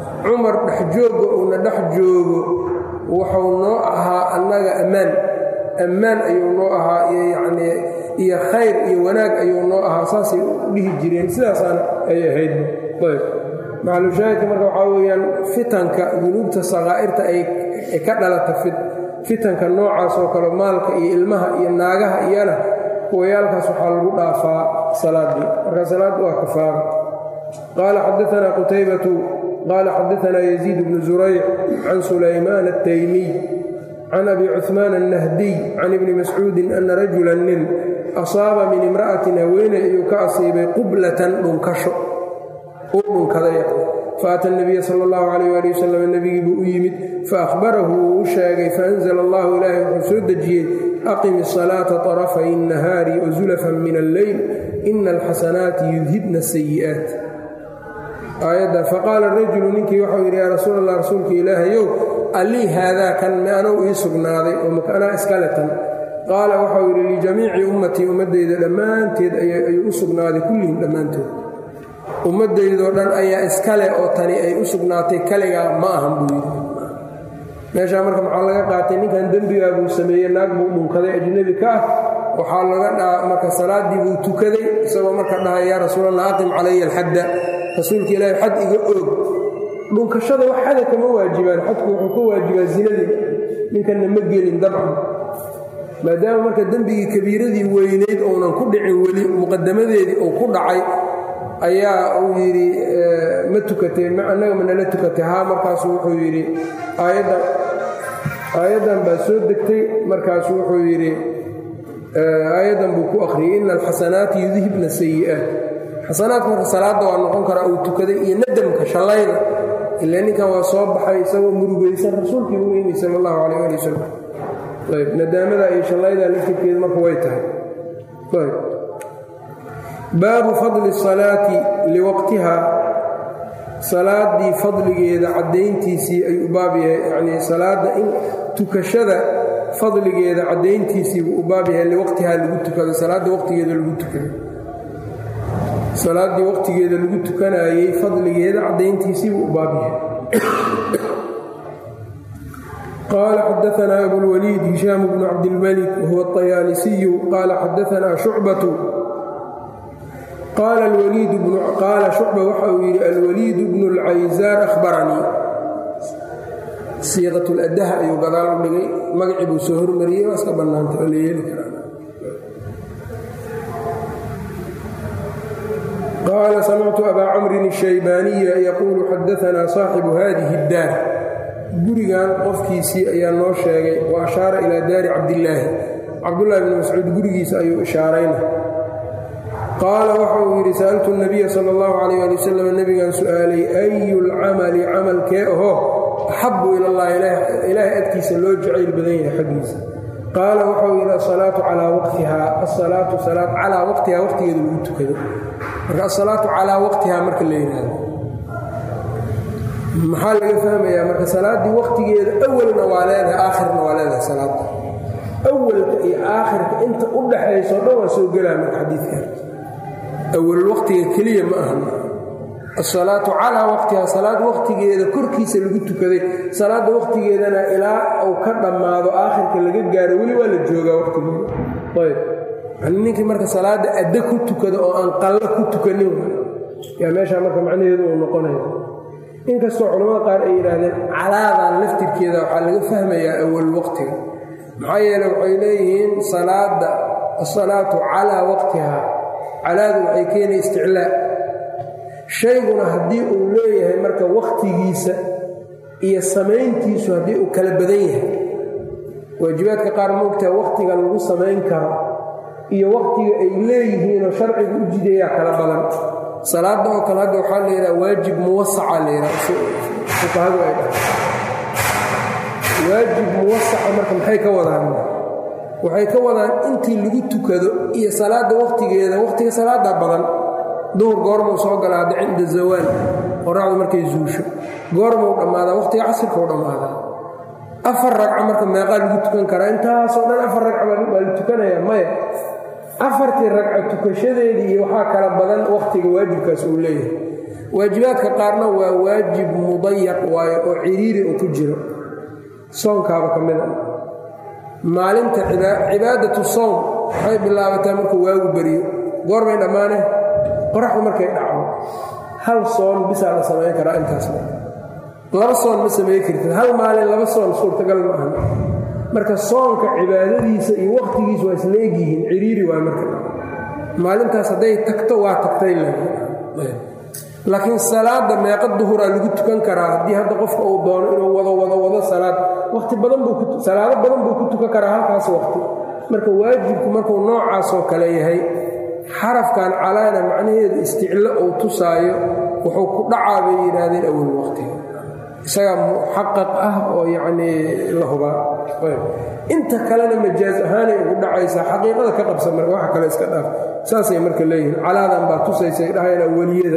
cumar dhex joogga uuna dhex joogo wuxuu noo ahaa annaga ammaan ammaan ayuu noo ahaa iyo yacnii iyo khayr iyo wanaag ayuu noo ahaa saasay u dhihi jireen sidaasaana ay ahayd ayb macalushaahidka marka waxaa weeyaan fitanka dunuubta sakaa'irta ay ka dhalata fitanka noocaas oo kale maalka iyo ilmaha iyo naagaha iyana kuwayaalkaas waxaa lagu dhaafaa salaaddii marka salaaddu waa kafaara qaala xadaanaa qutaybatu qaala xadaanaa yaziid bnu zurayc can sulaymaan altaymiy can abi cuثmaan الnahdiy can ibni mascuudin ana rajula nin asaaba min imra'atin haweeney ayuu ka asiibay qublatan dhunkasho uu dhunkaday faata nabiya sal اllahu alayh ali wasalam nebigii buu u yimid faahbarahu wuu u sheegay faanzla allahu ilaahay wuxuu soo dejiyey aqim الصalaaةa طarafay الnahaari wazulafan min alleyl ina alxasanaati yudhibna الsayi'aat aayadda faqaala rajulu ninkii waxau yidhi yaa rasuul allah rasuulka ilaahayow allii haadaa kan meanow ii sugnaaday oo makanaa iskale tan qaala waxau yidhi lijamiici ummatii ummaddayda dhammaanteed ayuu u sugnaaday kullihim dhammaantood ummaddaydoo dhan ayaa iskale oo tani ay u sugnaatay kaligaa ma ahan buu yidhi meeshaa marka maxaa laga qaatay ninkan dembigaa buu sameeyey naag buu dhunkaday ajnebi ka ah waxaa laga dhaa marka salaaddii buu tukaday isagoo marka dhahay yaa rasuulallah aqim calaya alxadda rasuulka ilaahi xad iga oog dhunkashada wax xada kama waajibaan xadku wuxuu ka waajibaa zinadii ninkanna ma gelin dabcan maadaama marka dembigii kabiiradii weynayd ounan ku dhicin weli muqadamadeedii uu ku dhacay ayaa uu yidhi ma tukatay annaga manala tukatay haa markaasu wuxuu yidhi aayaddan aayaddan baa soo degtay markaasu wuxuu yidhi aayaddan buu ku akhriyey ina alxasanaati yudhibna sayi'aat xasanaadka marka salaadda waa noqon karaa uu tukaday iyo nadamka shallayda ilaa ninkan waa soo baxay isagoo murugaysan rasuulkii u yimi sala allahu calayh ali wasalam ayb nadaamada iyo shallayda laftirkeedu marka way tahay ayb baabu fadli salaati liwaqtiha salaaddii fadligeeda caddayntiisii ayuu u baab yahay yacnii salaadda in tukashada fadligeeda caddayntiisiibuu u baab yahay liwaqtihaa lagu tukado salaadda waqtigeeda lagu tukado salaaddii waqtigeeda lagu tukanaayey fadligeeda caddayntiisiibuu u baab yahay qaala xadaanaa abulwaliid hishaam bnu cabdilmalik wahuwa aطayaalisiyu qaala xadaanaa shucbatu qaala shucba waxa uu yidhi alwaliid bnu اlcaysaar ahbaranii siiqat ladaha ayuu gadaal u dhigay magacii buu soo hormariyey waa iska bannaantay oo la yeeli karaa qaala samictu abaa camrin الshaybaaniya yaquulu xadaanaa saaxibu hadihi اddaar gurigan qofkiisii ayaa noo sheegay wa ashaara ilaa daari cabdillaahi cabdullahi bni mascuud gurigiisa ayuu ishaarayna qaala waxa uu yidhi sa'altu nabiya sala allahu calayh ali wasalam nebigaan su'aalay ayu lcamali camalkee ahoo axabu ilallahi ilaahay agtiisa loo jacayl badan yahay xaggiisa qaala waxau yidhi asalaatu calaa waqtihaa asalaatu salaad calaa waqtihaa waqtigeeda lagu tukado marka asalaatu calaa waqtihaa marka la yidhaahdo maxaa laga fahmayaa marka salaaddii waqtigeeda awalna waa leedahay aakhirna waa leedahay salaadda awalka iyo aakhirka inta u dhaxayso dhan waa soo gelaa marka xadiidkan awal waqtiga keliya ma ahan asalaatu calaa waqtihaa salaad waqtigeeda korkiisa lagu tukaday salaadda waqtigeedana ilaa uu ka dhammaado aakhirka laga gaaro weli waa la joogaa waqtigeeda ayb yani ninkii marka salaadda adda ku tukada oo aan qallo ku tukanin yaa meeshaa marka macnaheedu uu noqonaya inkastoo culamada qaar ay yidhaahdeen calaadan laftirkeeda waxaa laga fahmayaa awal waqtiga maxaa yeele waxay leeyihiin salaadda asalaatu calaa waqtihaa calaadu waxay keenay isticlaa shayguna haddii uu leeyahay marka wakhtigiisa iyo samayntiisu haddii uu kala badan yahay waajibaadka qaar moogtaha wakhtiga lagu samayn karo iyo wakhtiga ay leeyihiinoo sharcigu u jidayaa kala badan salaadda oo kale hadda waxaa la yidhaha waajib muwasaca la yidhaha fuqahadu ay dhahay waajib muwasaca marka maxay ka wadaan waxay ka wadaan intii lagu tukado iyo salaadda wakhtigeeda wakhtiga salaaddaa badan duhur goormuu soo gala hadda cinda zawaal qoraacdu markay zuusho goormuu dhammaadaa wakhtiga casirkau dhammaadaa afar ragca marka meeqaa lagu tukan karaa intaasoo dhan afar ragca baa la tukanaya maya afartii ragca tukashadeedii iyo waxaa kala badan wakhtiga waajibkaas uu leeyahay waajibaadka qaarna waa waajib mudayaq waayo oo ciriiri uu ku jiro soonkaaba ka mid a maalinta cibaadatu sowm waxay bilaabataa markuu waagu beriyo goorbay dhammaane qoraxdu markay dhacdo hal soon bisaa la samayn karaa intaas laba soon ma samayn kartid hal maalin laba soon suurtagal ma ahan marka soonka cibaadadiisa iyo wakhtigiisa waa isla egyihiin ciriiri waay marka maalintaas hadday tagto waa tagtay laakiin salaada meeqa duhuraa lagu tukan karaa haddii hadda qofka uu doono inuu wado wado wado salaad wati badan buu salaado badan buu ku tukan karaa halkaas waqti marka waajibku markuu noocaasoo kale yahay xarafkan calaana macnaheedu isticlo uu tusaayo wuxuu ku dhacaa bay yidhaahdeen awal waqtiga isagaa muxaqaq ah oo yacnii la hubaa inta kalena majaaz ahaanay ugu dhacaysaa xaqiiqada ka qabsa marka waxa kale iska dhaaf saasay marka leeyihiin calaadan baa tusaysay dhahayaan awaliyada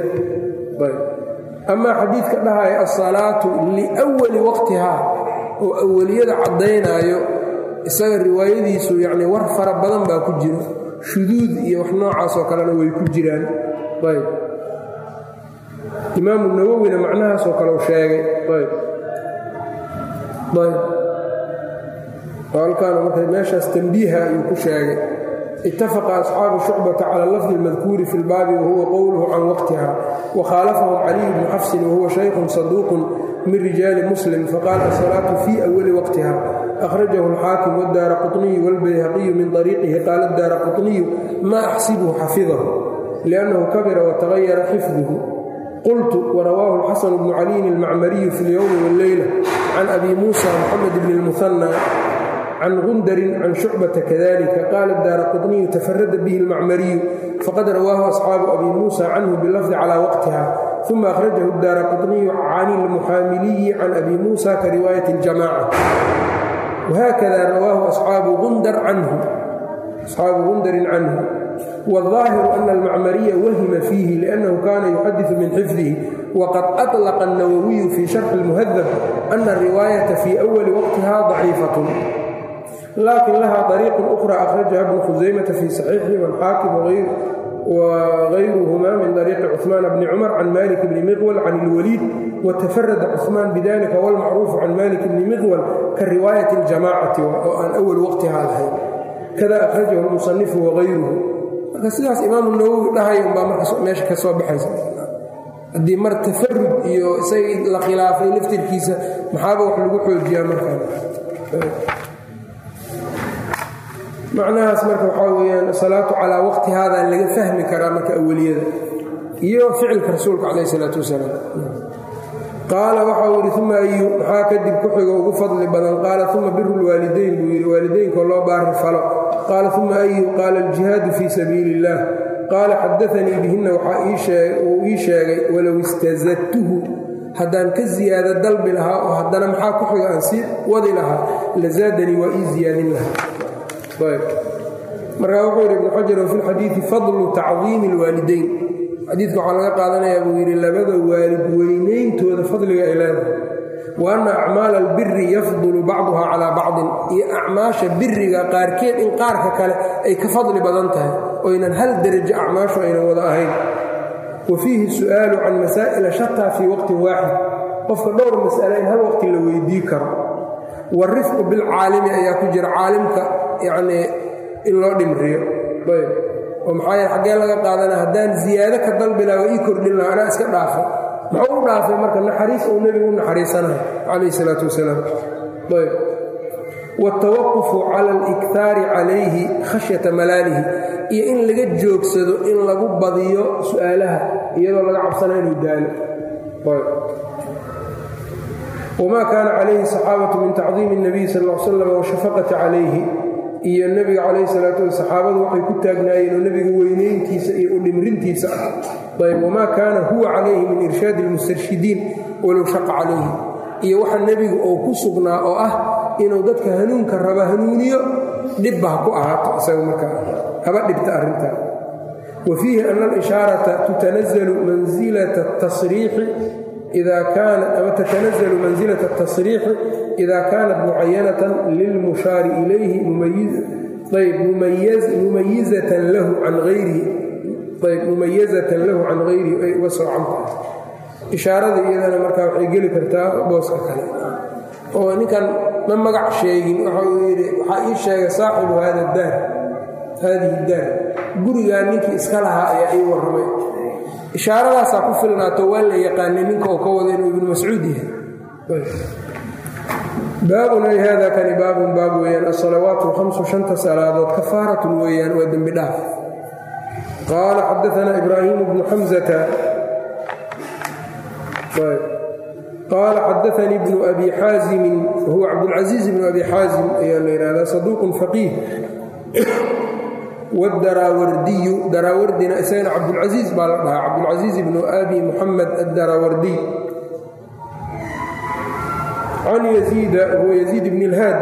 amaa xadiidka dhahaya asalaatu liwali waqtihaa oo awaliyada caddaynaayo isaga riwaayadiisu yacni war fara badan baa ku jiro shuduud iyo wax noocaasoo kalena way ku jiraan ayb imaamu nawowina macnahaasoo kale u sheegay ayb ayb halkaana marka meeshaas tambiiha ayuu ku sheegay itafaqa asxaabu shucbata cala lafdi اlmadkuuri fi lbaabi wahuwa qowluhu can waqtiha wakhaalafahum caliy bnu xafsin wahuwa shaykhun saduuqun min rijaali muslim faqaala asalaatu fii awali waqtiha akhrajahu alxaakim wadaara quطniyu wاlbayhaqiyu min طariiqihi qaala daara quطniyu ma axsibuhu xafidahu liannahu kabira watagayara xifduhu qultu warawaahu alxasan bnu caliyin almacmariyu fi اlyowmi wاlleyla can abi muusa moxamed bni اlmuhanى can gundarin can shucbata kadalika qaala daara quطniyu tafarada bihi اlmacmariyu faqad rawaahu asxaabu abi muusa canhu bilafdi calى waqtiha uma akhrajahu daara quطniyu can ilmuxaamiliyi can abi muusa ka riwaayat اljamaca whakada rawaahu asxaabu gundar canhu asxaabu gundarin canhu wاlظaahiru ana almacmariya wahima fiihi liأnnahu kana yuxadiثu min xifdihi waqad aطlaqa الnawawiyu fii sharxi اlmuhadab ana الriwaayata fii أwali waqtiha ضaciifaة lakin laha طariiq أkhرى akhrajaha bnu khusaymata fii صaxiixi wاlxaakim wغayruhma min طariiqi cثmaan bni cumar can malik bni miqwal can اlwaliid watafarada cثmaan bidalika wاlmacruufu can malik bni miqwal ka riwaayat اljamacati oo aan awal waqtiha lahayn kada akhrajahu اlmusanifu wغayruhu marka sidaas imaamu nawowi dhahay umbaa marka meesha ka soo baxaysa haddii mar tafarud iyo isagii la khilaafay laftirkiisa maxaaba wax lagu xoojiyaa markaa macnahaas marka waxaa weyaan salaatu calaa waqti haadaa laga fahmi karaa marka aweliyada iyo ficilka rasuulka calayh isalaatu wasalaam qaala waxau yidhi uma ayu maxaa kadib ku xigo ugu fadli badan qaala uma biru lwaalidayn buu yidhi waalidaynkoo loo baari falo qaala uma ayu qaala aljihaadu fii sabiili illaah qaala xadaanii bihinna waxaa uu ii sheegay walow istazadtuhu haddaan ka ziyaado dalbi lahaa oo haddana maxaa ku xigo aan sii wadi lahaa la zaadanii waa ii ziyaadin lahaa markaa wuxuu yidhi ibnu xajar wa fi lxadiidi fadlu tacdiimi alwaalidayn xadiidka waxaa laga qaadanayaa buu yidhi labada waalid weynayntooda fadliga ay leedahay wa anna acmaala albiri yafdulu bacduha calaa bacdin iyo acmaasha biriga qaarkeed in qaarka kale ay ka fadli badan tahay oynan hal derajo acmaashu aynan wada ahayn wa fiihi su'aalu can masaa'ila shataa fii waqtin waaxid qofka dhowr mas'ale in hal waqti la weydii karo warifqu bilcaalimi ayaa ku jira caalimka yacnii in loo dhimriyo ayb oo maxaa yeele xaggee laga qaadana haddaan ziyaado ka dalbi laha waa ii kordhin laha anaa iska dhaafay muxuu u dhaafay marka naxariis uu nebigu u naxariisanayo calayh isalaatu wasalaam ayb wاtawaqufu cala اliktaari calayhi khashyata malaalihi iyo in laga joogsado in lagu badiyo su'aalaha iyadoo laga cabsana inuu daalo wma kaana calayhi saxaabatu min tacdiimi الnabiy sal l slam washafaqati calayhi iyo nebiga calayhi salaatu wa saxaabadu waxay ku taagnaayeen oo nebiga weynayntiisa iyo u dhimrintiisa ah ayb wamaa kaana huwa calayhi min irshaadi اlmustarshidiin walow shaqa calayhi iyo waxa nebigu uu ku sugnaa oo ah inuu dadka hanuunka raba hanuuniyo dhibba ha ku ahaato isaga markaa haba dhibta arrintaa wa fiihi ana alishaarata tutanazalu mansilata tasriixi ida kaanat ama tatanazalu mansilata atasriixi ida kaanat mucayanatan lilmushaari ilayhi ayb mumayizatan lahu can ayrihi ayb mumayazatan lahu can hayrihi ay uga soocan tahay ishaarada iyadana markaa waxay geli kartaa booska kale oo ninkan ma magac sheegin waxa uu yidhi waxaa ii sheegay saaxibu haada daar haadihi daar gurigaa ninkii iska lahaa ayaa ii warramay ishaaradaasaa ku filnaato waa la yaqaanay ninka uu ka wada inuu ibnu mascuud yahay baabun ay hada kani baabun baab weeyaan asalawaat alhamsu shanta salaadood kafaaratun weeyaan waa dembi dhaaf qaala xadaanaa ibraahimu bnu xamzata qaala xadaanii bnu abi xaazimin wahuwa cabdulcasiiz bnu abi xaazim ayaa la yidhahdaa saduuqun faqiih wdaraawardiyu daraawardina isagana cabdulcasiiz baa la dhahaa cabdulcasiiz bnu abi muxamed addaraawardiy can yaziida huwa yaziid bn اlhaad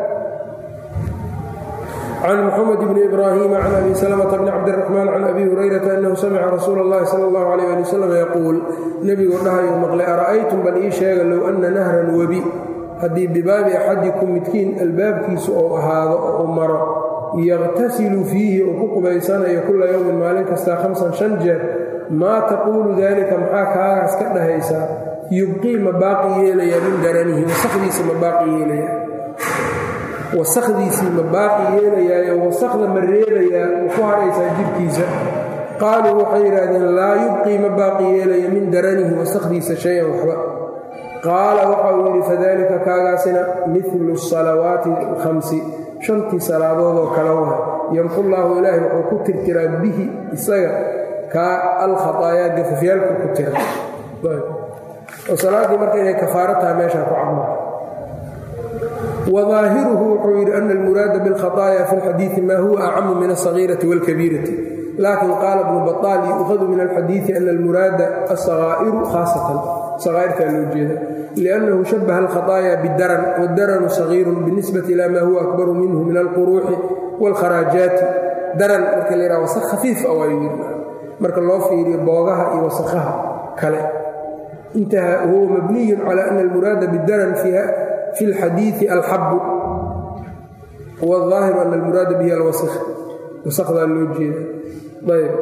can muxamed bni ibraahima can abi salmta bni cabdiraxmaan can abi hurayrata annahu samica rasuula اllahi sala اllahu alayh ali wasalam yaquul nebigoo dhahayo maqlay ara'aytum bal ii sheega low anna nahran webi haddii bibaabi axadikum midkiin albaabkiisu ou ahaado oo u maro yaqtasilu fiihi uu ku qubaysanayo kula yowmin maalin kastaa hamsan shan jeer maa taquulu daalika maxaa kaagaas ka dhahaysaa yubqii ma baaqi yeelayaa min daranihi wasakdiisa ma baaqi yeelayaa wasakdiisii ma baaqi yeelayaayo wasakda ma reebayaa ma ku hadhaysaa jidhkiisa qaaluu waxay yidhaahdeen laa yubqii ma baaqi yeelaya min daranihi wasakdiisa shay-an waxba qaala waxa uu yidhi fadalika kaagaasina milu salawaati alkhamsi shantii salaadoodoo kale waha yamxu llaahu ilaahay wuxuu ku tirtiraa bihi isaga kaa alkhataayaa gafafyaalku ku tira oo salaaddii marka inay kafaaro tahay meeshaa ku cadma wadaahiruhu wuxuu yidhi ana almuraada biاlkhaطaaya fi اlxadiiثi ma huwa acamu min aلصagiirati wاlkabiirati lakin qaala bnu baطaal yuukhadu min alxadiiثi ana almuraada aلصagaa'iru khaasatan saqaa'irtaa loo jeeda liannahu shabaha alkhaطaaya bidaran wadaranu sagiiru binisbati ila ma huwa akbaru minhu min alquruuxi wاlkharaajaati daran marka la yidhaha wasaq khafiif a waa yidhi marka loo fiiriyo boogaha iyo wasaqaha kale intaha huwa mabniyu cala ana almuraada bidaran fi اlxadiiثi alxabu wاظaahiru ana almuraada bihi alwasq wasaqdaa loo jeeda ayb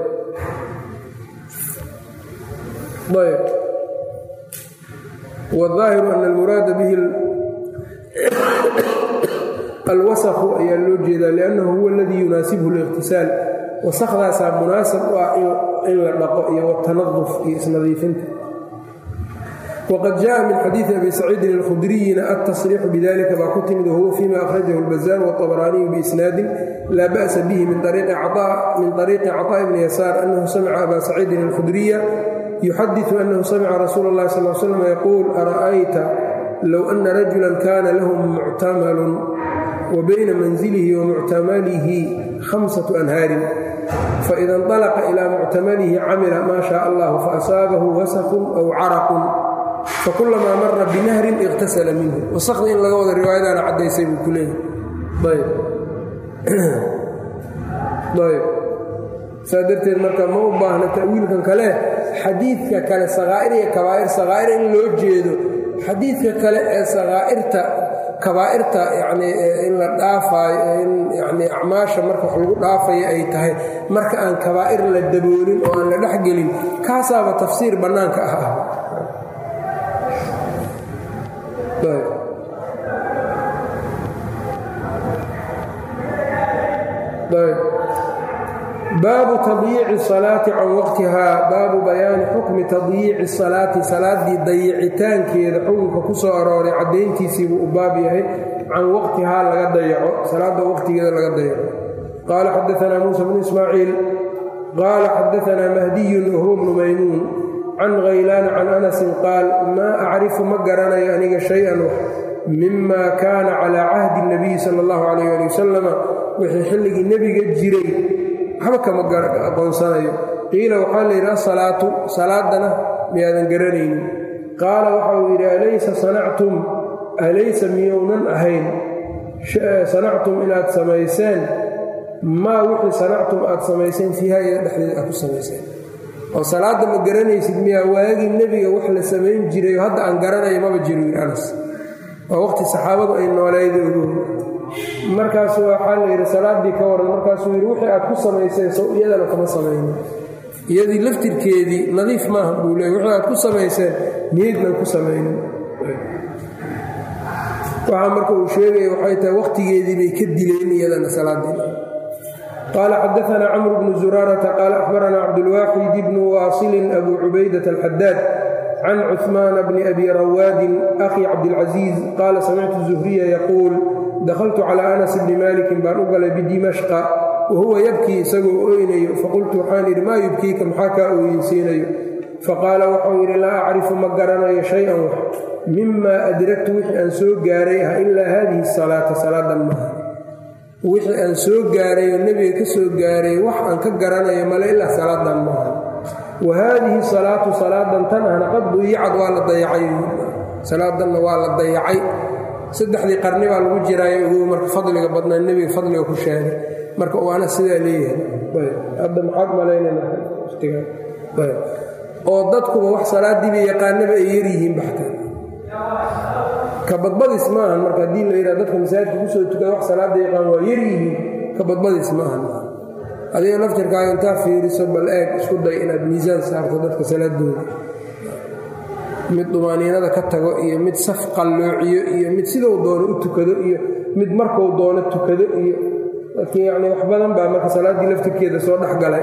ayb wاظaahiru ana almuraada bihi alwasqu ayaa loo jeedaa liannahu huwa aladii yunaasibhu اliqtisaal wasaqdaasaa munaasab u ah in la dhaqo iyo watanaduf iyo isnadiifinta wqad jaءa min xadiiثi abi saciidin اlkhudriyina altasriixu bidalika baa ku timid wahuwa fima akhrajahu اlbazaar wاطabraaniyu biisnaadin laa ba'sa bihi min طariiqi caطاء bni yasaar annahu samica aba saciidin اlkhudriya yuxadiثu annahu samica rasuula اllahi sal slam yaquul ara'ayta low ana rajula kana lahu muctamalun wa bayna manzilihi wa muctamalihi hamsaة anhaarin faida اnطalaqa ilى muctamalihi camila ma shaء allah faasaabahu wasqun aw caraqun fakulamaa mara binahrin iqtasala minhu wasaqda in laga wada riwaayadaana caddaysay buu ku leeyahay ayb saa darteed marka ma u baahna ta'wiilkan kale xadiidka kale sakaa'ir iyo kabaa'ir sakaa'ir in loo jeedo xadiidka kale ee sakaa'irta kabaa'irta yacnii in la dhaafaayo in yacnii acmaasha marka wax lagu dhaafayo ay tahay marka aan kabaa'ir la daboolin oo aan la dhexgelin kaasaaba tafsiir bannaanka ah ah baabu tadyiici salaati can waqtihaa baabu bayaani xukmi tadyiici salaati salaaddii dayicitaankeeda xukunka ku soo arooray caddayntiisiibuu u baab yahay can waqtihaa laga dayaco salaadda waqtigeeda laga dayaco qaala xadaanaa muusa bnu ismaaciil qaala xadaanaa mahdiyun wahuwa bnu maymuun can khaylaana can anasin qaal maa acrifu ma garanayo aniga shay-an wax mima kaana calaa cahdi nabiyi sala allahu calayh ali wasalama wixii xilligii nebiga jiray waxba kama aqoonsanayo qiila waxaa la yidhi asalaatu salaadana miyaadan garanaynin qaala waxa uu yidhi alaysa sanactum alaysa miyounan ahayn sanactum inaad samayseen maa wixii sanactum aad samayseen fiiha iyada dhexdeeda aad ku samayseen oo salaadda ma garanaysid miyaa waagii nebiga wax la samayn jiray oo hadda aan garanayo maba jiro yidhi anas waa waqti saxaabadu ay noolayda ogu markaasu waxaa la yidhi salaaddii ka waran markaasuu yidhi wixii aad ku samayseen sow iyadana kama samaynin iyadii laftirkeedii nadiif maaha buu leey wixii aad ku samayseen miyaydnan ku samaynin waxaa marka uu sheegaya waxay tahay wakhtigeedii bay ka dileen iyadana salaadii qaala xadaanaa camru bnu zuraarata qaala akhbaranaa cabdulwaaxid bnu waasilin abu cubaydat alxadaad can cuثmaana bni abi rawaadin akhi cabdilcaziiz qaala samictu zuhriya yaquul dakhaltu calaa anas bni maalikin baan u galay bidimashqa wahuwa yabkii isagoo oynayo faqultu waxaan idhi maa yubkiika maxaa kaa ooyinsiinayo faqaala waxau yidhi laa acrifu ma garanayo shay-an wax mimaa adragtu wixii aan soo gaaray ah ilaa haadihi salaata salaadan maaha wixii aan soo gaaray oo nebiga ka soo gaaray wax aan ka garanayo male ilaa salaadan maaha wa haadihi salaatu salaadan tan ahna qad duyicad waa la dayacay salaadanna waa la dayacay saddexdii qarni baa lagu jiraayo ogow marka fadliga badnaa nebiga fadliga ku sheegay marka waana sidaa leeyahay hadda maxaad malaynayna watiga oo dadkuba wax salaadiiba yaqaanaba ay yaryihiin baxtaan ka badbadis maahan marka haddii la yidhaha dadka masaajidka kusoo tukada wax salaada yaqaan waa yaryihiin ka badbadis maahan adiga laftirkaaga intaa fiiriso bal eeg isku day inaad miisaan saarto dadka salaadooda mid dumaaniinada ka tago iyo mid saf qalloociyo iyo mid sidou doono u tukado iyo mid markuu doono tukado iyo laakiin yacni wax badan baa marka salaaddii laftirkeeda soo dhex galay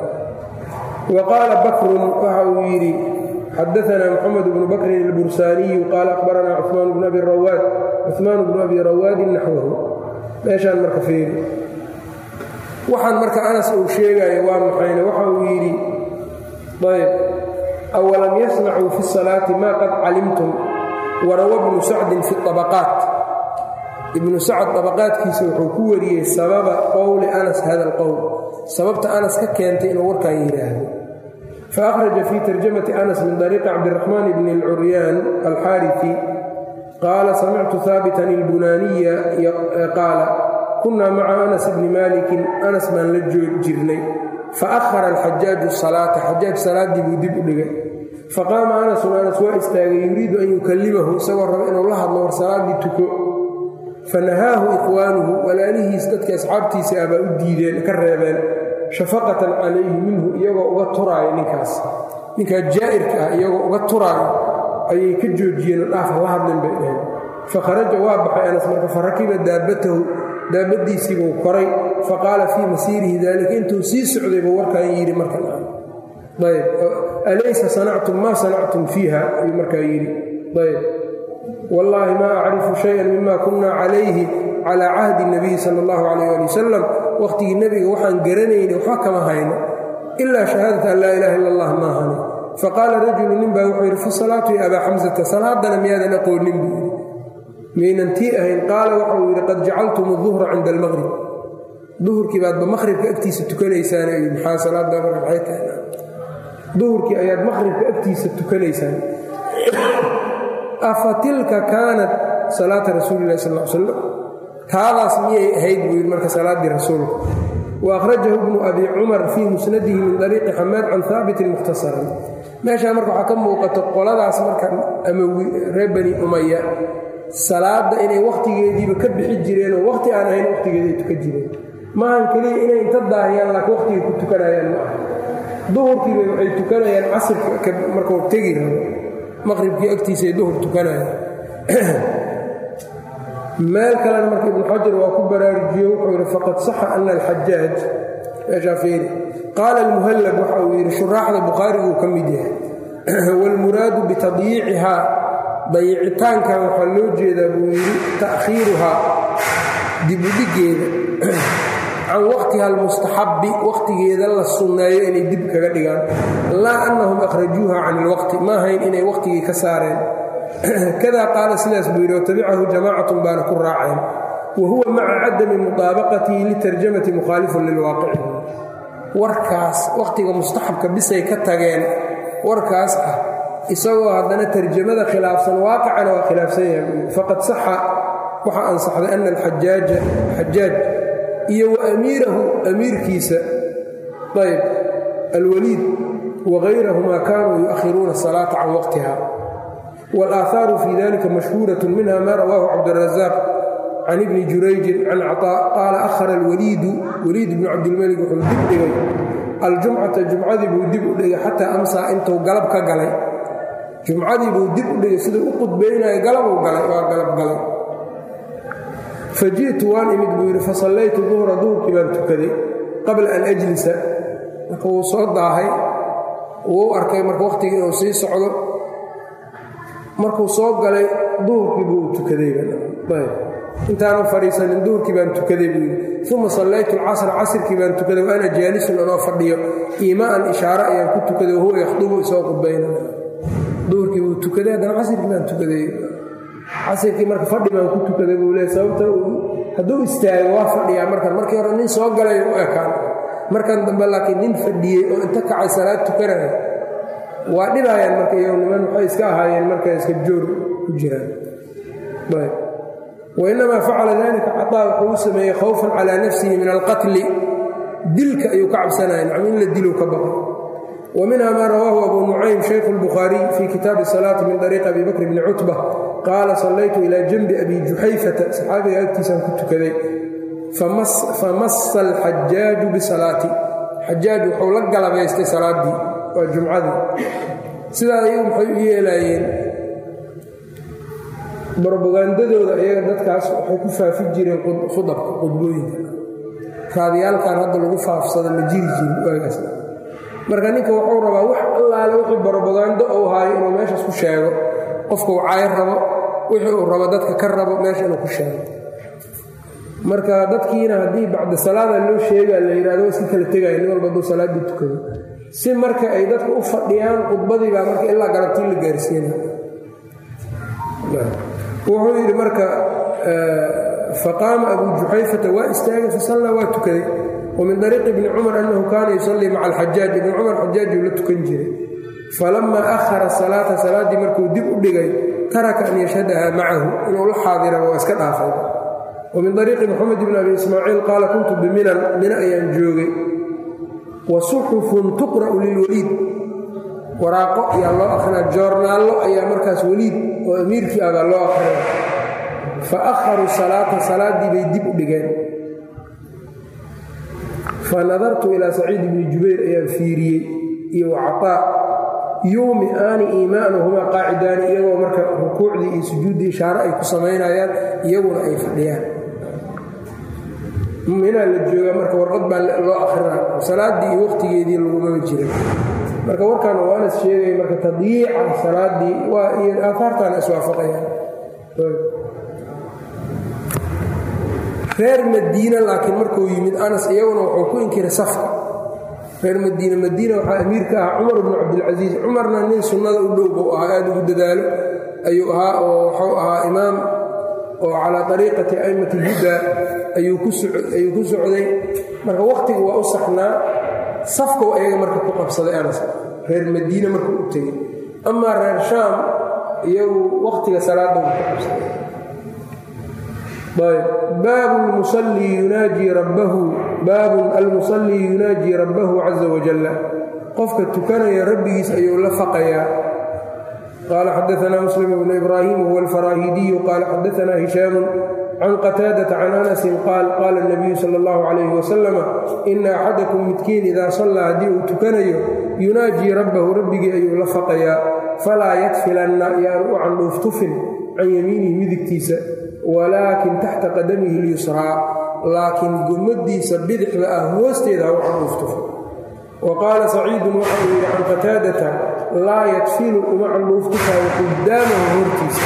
wa qaala bakrun waxa uu yidhi xadaanaa moxamed bnu bakrin albursaaniyu qaala akhbaranaa cuثmaan bnu abi rawaad cuثmaan bnu abi rawaadin naxwahu meeshaan marka feeri waxaan marka anas uu sheegayo waa maxayne waxa uu yidhi ayb awalam yasnacuu fi salaati maa qad calimtum warawa bnu sacdin fi abaqaat ibnu sacd abaqaadkiisa wuxuu ku wariyey sababa qowli anas hada alqowl sababta anas ka keentay inuu warkan yidhaahdo faأkhraja fii tarjamati anas min طariiqi cabdiraxmaan bni اlcuryaan alxaariثi qaala samictu haabitan ilbunaaniya qaala kunaa maca anas bni maalikin anas baan la jirnay faأhara alxajaaju salaata xajaaj salaaddii buu dib u dhigay faqaama anasun anas waa istaagay yuriidu an yukallimahu isagoo raba inuu la hadlo war salaaddii tuko fanahaahu ikhwaanuhu walaalihiis dadka asxaabtiisa ah baa u diideen ka reebeen shafaqatan calayhi minhu iyagoo uga turaayo ninkaas ninkaa jaa'irka ah iyagoo uga turaayo ayay ka joojiyeen oo dhaafa la hadlin bay dhaheen fakharaja waa baxay anas marka farakiba daabatahu daabadiisiibuu koray faqaala fii masiirihi daalika intuu sii socday buu warkaan yidhi markan ayb alaysa sanactum maa sanactum fiiha ayuu markaa yidhi ayb wallaahi maa acrifu shayan mima kunna calayhi calaa cahdi nabiyi sala allahu calayh ali wasalam wakhtigii nebiga waxaan garanayna waxba kama hayno ilaa shahaadata an laa ilaha illa allah maahani faqaala rajulu nin baa wuxuu yidhi fasalaatu ya abaa xamsata salaadana miyaadan aqoonin buu yidhi miyaynan tii ahayn qaala waxauu yidhi qad jacaltum duhra cinda almaqrib duhurkii baadba maqhribka agtiisa tukanaysaan maxaa salaada marka maxay tahay duhurkii ayaad maqhribka agtiisa tukanaysaan afa tilka kaanat salaata rasuuli illahi sal l slam taadaas miyay ahayd buu yidhi marka salaaddii rasuulka wa akhrajahu bnu abi cumar fii musnadihi min dariiqi xamaad can haabitin mukhtasaran meeshaa marka waxaa ka muuqato qoladaas marka amawi reer bani umaya salaadda inay wakhtigeediiba ka bixi jireenoo wakhti aan ahayn wakhtigeeday tukan jireen maahan keliya inay inta daahiyaan laakiin wakhtigay ku tukanayaan ma aha duhurkiiba waxay tukanayaan casirka markuu tegi rabo maqhribkii agtiisay duhur tukanayaan meel kalena marka ibnu xajar waa ku baraarujiye wuxuu yidhi faqad saxa ana alxajaaj meeshaa fiiri qaala almuhallab waxa uu yidhi shuraaxda bukhaariguu ka mid yahay waalmuraadu bitadyiicihaa dayicitaankan waxaa loo jeedaa buu yidhi ta'khiiruhaa dibudhigeeda can waqtiha almustaxabbi wakhtigeeda la sunneeyo inay dib kaga dhigaan laa annahum akhrajuuha can ilwaqti ma ahayn inay wakhtigii ka saareen kada qaala sidaas buu yidhi watabicahu jamaacatun baana ku raaceen wa huwa maca cadami mudaabaqatihi litarjamati mukhaalifun lilwaaqici warkaas wakhtiga mustaxabka bisay ka tageen warkaas ah isagoo haddana tarjamada khilaafsan waaqicana waa khilaafsan yahay faqad saxa waxaa ansaxday ana alxajaaja xajaaj iyo wa amiirahu amiirkiisa ayb alwaliid wagayrahumaa kaanuu yu'akhiruuna asalaata can waqtiha wاlآaثaaru fii dalika mashhuuraة minha ma rawaahu cabdالraزaaq can ibni jurayjin can caطاء qaala ahara اlwaliidu waliid bnu cabdilmalik wuxuu dib dhigay aljumcata jumcadii buu dib u dhigay xataa amsaa intuu galab ka galay jumcadii buu dib u dhigay siduu u qudbaynayo galabuu galay waa galab galay faji'tu waan imid buu yidhi fasallaytu duhra duhurkii baan tukaday qabla an ajlisa marka wuu soo daahay wuu u arkay marka wakhtigii inuu sii socdo markuu soo galay duhurkii buu tukadayintaanu fadhiisanin duhurkii baan tukaday buu yidhi uma sallaytu alcasra casrkii baan tukaday wa ana jaalisun anoo fadhiyo iimaaan ishaare ayaan ku tukaday wahuwa yakhdubu isoo qubaynaya duhurkii buu tukaday haddana casirkii baan tukaday casirkii marka fadhi baan ku tukaday buu leey sababta hadduu istaago waa fadhiyaa markan markii hore nin soo galay u ekaan markan dambe laakiin nin fadhiyey oo inta kacay salaad tukanaya waa dhibaayaan marka iyagu niman waxay iska ahaayeen marka iska joor ku jiraan wainamaa facala dalika cataa wuxuu u sameeyey khawfan calaa nafsihi min alqatli dilka ayuu ka cabsanaya nacam in la dilu ka baqo wa minha maa rawaahu abu nucaym shaykhu اlbukhaariy fii kitaabi salaati min dariiqi abi bakr bni cutba qaala sallaytu ilaa janbi abi juxayfata saxaabiga agtiisaan ku tukaday famassa alxajaaju bisalaati xajaaj wuxuu la galabaystay salaaddii waa jumcadii sidaa ayagu maxay u yeelaayeen brobagandadooda iyaga dadkaas waxay ku faafi jireen khudabka qudbooyinka raadiyaalkan hadda lagu faafsada ma jiri jirin waagaas marka ninka wuxuu rabaa wax allaale wixii brobagando uu haayo inuu meeshaas ku sheego qofka uu caayr rabo wixii uu rabo dadka ka rabo meesha inuu ku sheego marka dadkiina haddii bacda salaada loo sheegaa la yidhahdo waa iska kala tegaya nin walba hadduu salaaddii tukado si marka ay dadka u fadhiyaan khudbadii baa marka ilaa galabtii la gaarsiina wuxuu yidhi marka faqaama abu juxayfata waa istaagay fasallaa waa tukaday wa min dariiqi ibni cumar annahu kaana yusallii maca alxajaaj ibni cumar xajaajuu la tukan jiray falamaa ahara salaata salaaddii markuu dib u dhigay taraka an yashhadaha macahu inuu la xaadiraba waa iska dhaafay wa min dariiqi moxamed ibni abi ismaaciil qaala kuntu biminan mina ayaan joogay wa suxufun tuqra'u lilwaliid waraaqo ayaa loo akrinaa joornaallo ayaa markaas weliid oo amiirkii abaa loo akrinaa fa akharuu salaata salaaddii bay dib u dhigeen fa nadartu ilaa saciid ibni jubayr ayaan fiiriyey iyo wacataa yuumi aani iimaanuhumaa qaacidaani iyagoo marka rukuucdii iyo sujuuddii ishaare ay ku samaynayaan iyaguna ay fadhiyaan minaa la joogaa marka warqad baa loo akrinaa salaaddii iyo wakhtigeedii lagumama jirin marka warkan waa anas sheegaya marka tadyiica salaaddii waa iyo aahaartaana iswaafaqayaan reer madiine laakiin markuu yimid anas iyaguna wuxuu ku inkiray safka reer madiine madiina waxaa amiirka ahaa cumar bnu cabdilcasiis cumarna nin sunnada u dhow buu ahaa aada ugu dadaalo ayuu ahaa oo wuxuu ahaa imaam oo calaa ariiqati a'immati huda ayuu ku socday marka wakhtigu waa u saxnaa safkow ayaga marka ku qabsaday anas reer madiine markuu u tegey amaa reer shaam iyagu wakhtiga salaadooda ku qabsaday ayb baabu lmusallii yunaajii rabbahu baabun almusallii yunaajii rabbahu caza wajalla qofka tukanaya rabbigiis ayuu la faqayaa qaala xadaanaa muslim bnu ibraahim huwa alfaraahidiyu qaala xadaanaa hishaamu can qataadata can anasin qaal qaala اnabiyu sala اllahu calayhi wasalama ina axadakum midkiin idaa sallaa haddii uu tukanayo yunaajii rabbahu rabbigii ayuu la faqayaa falaa yadfilanna yaanu u candhuuftufin can yamiinihi midigtiisa walaakin taxta qadamihi اlyusraa laakiin gomadiisa bidixda ah hoosteeda ha u candhuuftufin wa qaala saciidun waxa uu yidhi can qataadata laa yadfilu uma candhuuftufaayo qudaamahu hortiisa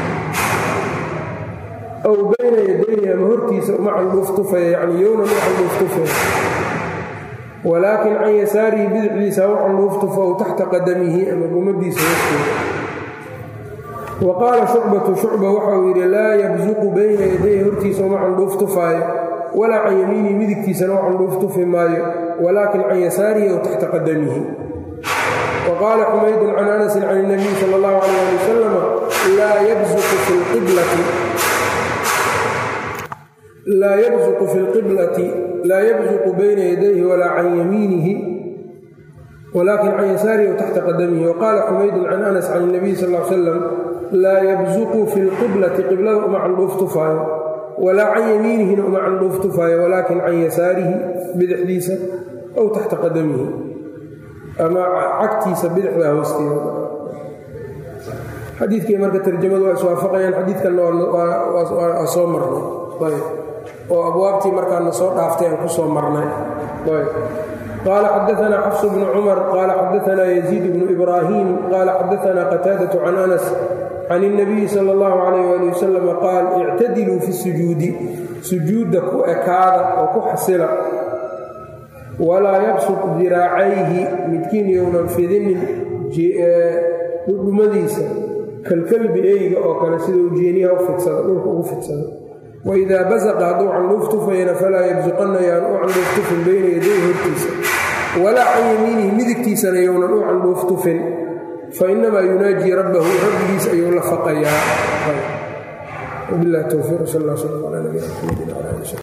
aw bayna yadayhi ama hortiisa uma candhuuftufaya yacni yownan u candhuuftufaya walaakin can yasaarihi bidixdiisa ha u candhuuftufo aw taxta qadamihi ama gomadiisa hoosteeda wa qaala shucbatu shucba waxauu yidhi laa yabsuqu bayna yadayhi hortiisa uma candhuuftufaayo walaa can yamiinihi midigtiisana u candhuuftufi maayo walaakin can yasaarihi aw taxta qadamihi wa qaala xumaydun can anasin can اnabiy sala اllahu calayh ali wasalam laa yabsuqu fi lqiblati laa yabsuqu fi lqiblati laa yabsuqu bayna yadayhi walaa can yamiinihi walaakin can yasaarihi aw taxta qadamihi wa qaala xumaydun can anas can اnabiy sal l salam laa yabsuqu fi lqiblati qiblada uma candhuuftufaayo walaa can yamiinihina uma candhuuftufaayo walaakin can yasaarihi bidixdiisa aw taxta qadamihi ama cagtiisa bidixda hoosteeda xadiidkii marka tarjamadu waa iswaafaqayaan xadiidkanna waa soo marnay ayb oo abwaabtii markaana soo dhaaftay aan ku soo marnay ayb qaala xadaanaa xafs bnu cumar qaala xadaanaa yaziid bnu ibraahim qaala xadaanaa qataadatu can anas can الnabiyi sal اllahu calayh ali wasalam qaal ictadiluu fi sujuudi sujuudda ku ekaada oo ku xasila walaa yabsut diraacayhi midkiin younan fidinin dhudhumadiisa kalkalbi eyga oo kale sida uu jeeniyaha u fidsado dhulka ugu fidsado waidaa basaqa hadduu candhuuf tufayana falaa yabsuqanna yaan u candhuuf tufin bayna yaday hortiisa walaa can yamiinihi midigtiisana younan u candhuuf tufin fainamaa yunaajii rabbahu rabbigiis ayuu la faqayaa wabilah towfiiq sal alla sal ala nabina mxamedi